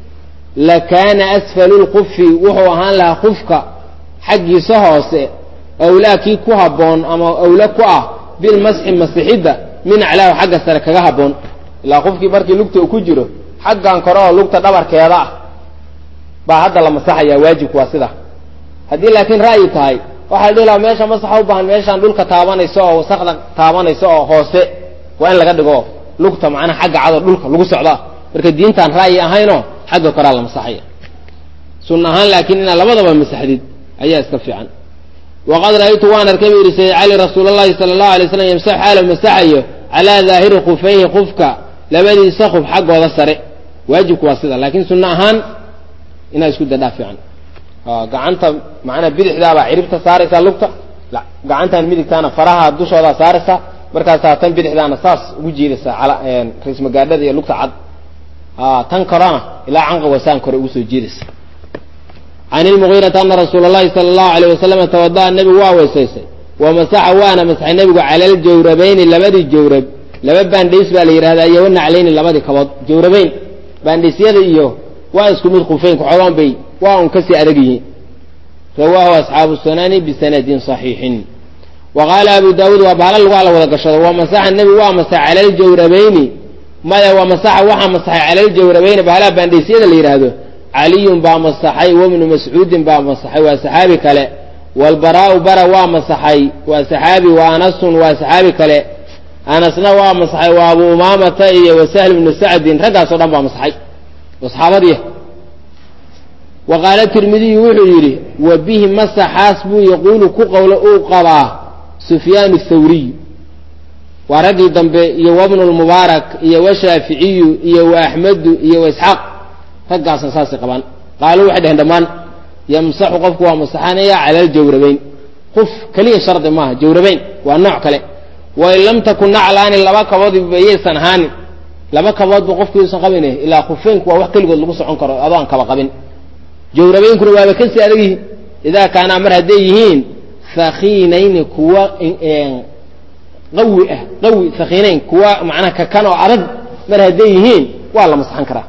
Speaker 1: lakaana asfalu lkufi wuxuu ahaan lahaa kufka xaggiisa hoose awlaa kii ku habboon ama awla ku ah bilmasxi masixidda min aclaahu xagga sare kaga habboon ilaa qofkii markii lugta uu ku jiro xaggan kore oo lugta dhabarkeeda ah baa hadda la masaxaya waajibku waa sida haddii laakiin ra'yi tahay waxaa la dhihi lahaa meesha masaxa u baahan meeshaan dhulka taabanayso oo wasakda taabanayso oo hoose waa in laga dhigo lugta macnaha xagga cado dhulka lagu socdaa marka diintaan ra'yi ahaynoo xagga koraa la masaxaya sunna ahaan laakiin inaad labadaba masaxdid ayaa iska fiican waqad ra'aytu waan arkay bu yidhi sayid cali rasuul allahi sala allahu alay slam yamsax xaalo masaxayo calaa daahiri khufayhi qufka labadiisa khuf xaggooda sare waajibku waa sida laakiin sunno ahaan inaad isku dadhaa fiican gacanta macnaa bidixdaabaa ciribta saaraysaa lugta gacantan midigtaana faraha dushoodaa saaraysaa markaasaa tan bidixdaana saas ugu jiidaysaa raismagaadhada iyo lugta cad tan korana ilaa canqa wasaan kore ugu soo jiidaysa can ilmugiirata ana rasuula allahi sala allahu alayh wasalama tawada'a nebigu waa weysaysay wa masaxa waana masaxay nebigu cala aljawrabayni labadii jawrab laba baandhays baa la yidhahdaa iyo wanaclayni labadii kabood jawrabayn baandhaysyada iyo waa isku mid khufeynka xoogaan bay waa un kasii adag yihiin rawaahu asxaabu sunani bisanadin صaxiixin wa qaala abu daawuud waa bahala lagu ala wada gashado wa masaxa nebigu waa masaxay cala aljawrabayni maya wa masaxa waxaa masaxay cala aljawrabayni bahalaha baandhaysyada la yidhaahdo caliyun baa masaxay wabnu mascuudin baa masaxay waa saxaabi kale walbaraau bara waa masaxay waa saxaabi wa anasun waa saxaabi kale anasna waa masaxay waa abu umaamata iyo wasahl bnu sacdin raggaasoo dhan baa masaxay oo saxaabadiya wa qaala tirmidiyu wuxuu yidhi wa bihi masaxaas buu yaquulu ku qowlo uu qabaa sufyaan thawriy waa raggii dambe iyo wabnu lmubaarak iyo washaaficiyu iyo wa axmedu iyo wa isxaaq raggaasna saasay qabaan qaaluu waxay dheheen dhammaan yamsaxu qofku waa masaxanaya cala aljawrabayn quf keliya shardi maaha jawrabayn waa nooc kale wain lam takun naclaani laba kabood bayaysan ahaanin laba kaboodba qofkiiusan qabin ilaa khufeynku waa wax keligood lagu socon karo adoo aan kaba qabin jawrabeynkuna waaba kasii adag yihiin idaa kaanaa mar hadday yihiin hakiinayni kuwa qawi ah qawi hakiinayn kuwa macnaha kakan oo adag mar hadday yihiin waa la masaxan karaa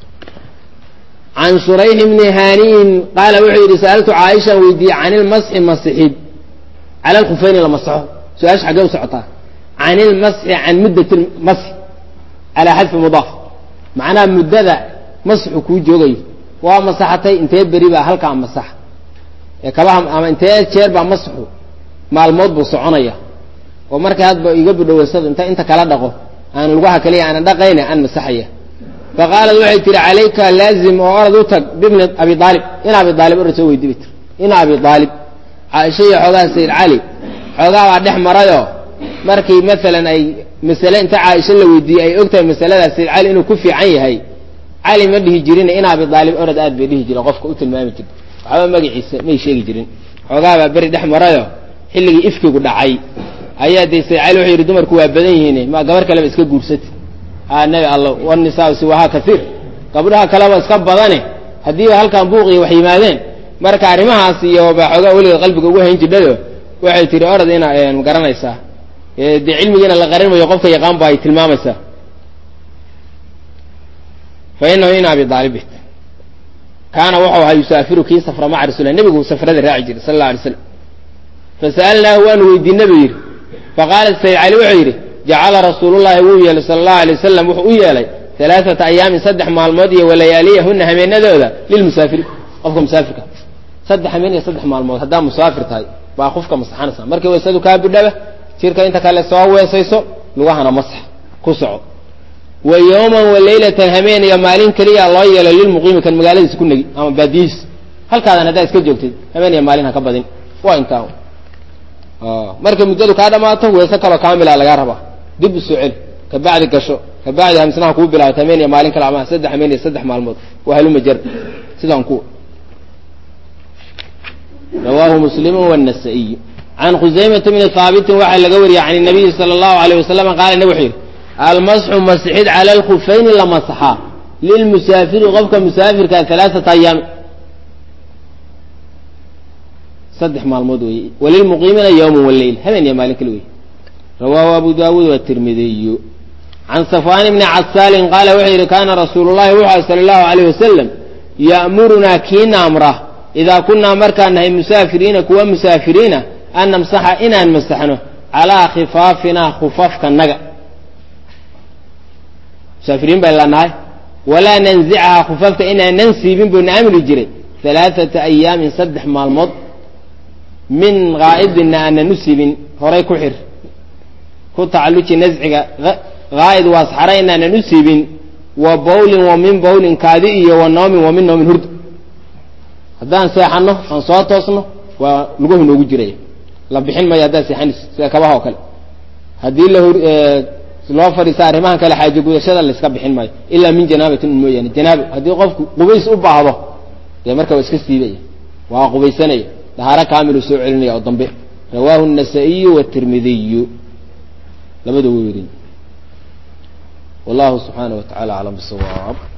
Speaker 1: can shurayx bni haniin qaala wuxuu yidhi sa'altu caaishaan weydiiyey can ilmasxi masixid cala alkhufeyni la masaxo su-aasha xaggee u socotaa can ilmasxi can muddat lmasxi calaa xadfi mudaaf macnaha muddada masxu kuu joogayo waa masaxatay intee beri baa halkaa masax ee kabaha ama intee jeer baa masxu maalmood buu soconaya oo markay hadba iga budhoweysado inta inta kala dhaqo aan lugaha kaliya aanan dhaqayna aan masaxaya fa qaalat waxay tihi calayka laazim oo orad u tag bibni abi aalib in abi aalib orad soo weydi bay tir in abi aalib caaisha iyo xoogaha sayid cali xoogaa baa dhex marayoo markii maalan ay masale inta caaisha la weydiiyey ay ogtahay masaladaas sayid cali inuu ku fiican yahay cali ma dhihi jirin in abi aalib orad aad bay dhihi jireen qofka u tilmaami jirta waxba magaciisa may sheegi jirin xoogaa baa beri dhex marayo xilligii ifkigu dhacay ayaa dee sayid cali wuxuu yidhi dumarku waa badan yihiin ma gabar kaleba iska guursati a nabi alla wanisaa siwahaa kaiir gabdhaha kaleba iska badane haddiiba halkan buuqiyo wax yimaadeen marka arrimahaas iyo baa xoogaa weligeed qalbiga ugu hayn jidhayo waxay tihi orad ina garanaysaa dee cilmigiina la qarinmayo qofka yaqaan ba ay tilmaamaysaa fa inahu in abi aalib kaana wuxuu ahaa yusaafiru kii safra maca rasulilah nebigu safrada raaci jiray sala alla alay slam fasa'alnaahu waanu weydiinay buu yidhi faqaala sayid cali wuxuu yidhi jacala rasuulullahi wuu yeelay sala allahu alay wasalam wuxuu u yeelay alaaata ayaamin saddex maalmood iyo walayaaliyahuna habeenadooda lilmusaafiri qofka musaafirka saddex habeen iyo saddex maalmood haddaa musaafir tahay baa qofka masaxanaysa markii weysadu kaa bidhaba jirka inta kale soo weesayso lugahana masax ku soco wa yowman wa leylatan habeen iyo maalin keliya loo yeelo lilmuqiimi kan magaaladiisa ku negi ama baadiyihiis halkaadan haddaa iska joogtay habeen iyo maalin ha ka badin waa intaa markay muddadu kaa dhamaato weese kaloo kaamila lagaa rabaa dib u soo celi kabacdi gasho kabacdi hamsanaha kuu bilaabato hameen iyo maalin kale ama saddex hameen iyo saddex maalmood waa haluma jar sidaan ku rawaahu muslimu wالnasaa-iy can khusaymata bni haabitin waxaa laga wariyey can الnabiyi salى اllahu alayh wasalam qaala nabig wuxuu yidhi almasxu masxid cala alkhufayni la masaxaa lilmusaafiri qofka musaafirka alaaata ayaami saddex maalmood weeye walilmuqiimiina yowma waleyl habeen iyo maalin kale wey rawaahu abu daawuud watirmidiyu can safwaan bni casaalin qaala wuxuu yidhi kaana rasuulu llahi wuxu sala allahu alayh wasalam ya'murunaa kiina amra idaa kunaa markaan nahay musaafiriina kuwa musaafiriina an namsaxa inaan masaxno calaa khifaafinaa khufafkanaga musaafiriin baa lanahay walaa nanzicahaa khufafka inaanan siibin buu na amri jiray alaaata ayaamin saddex maalmood min haa'idina aanan u siibin horay ku xir ku tacalluji nasciga haa'id waa saxra inaanan u siibin wa bawlin wa min bawlin kaadi iyo wa noomin wa min noomin hurd haddaan seexanno aan soo toosno waa luguhu noogu jiraya la bixin mayo haddaan seexanayso sida kabaha oo kale haddii la loo fadhiista arrimahan kale xaajo gudashada layska bixin maayo ilaa min janaabatin un mooyaane janaabo haddii qofku qubays u baahdo dee marka waa iska siibaya waa qubaysanaya dahaaro kaamilu soo celinaya oo dambe rawaahu الnasaa-iyu wالtirmidiyu labada way werin wallahu subxaanaه wa tacala aclam bsawaab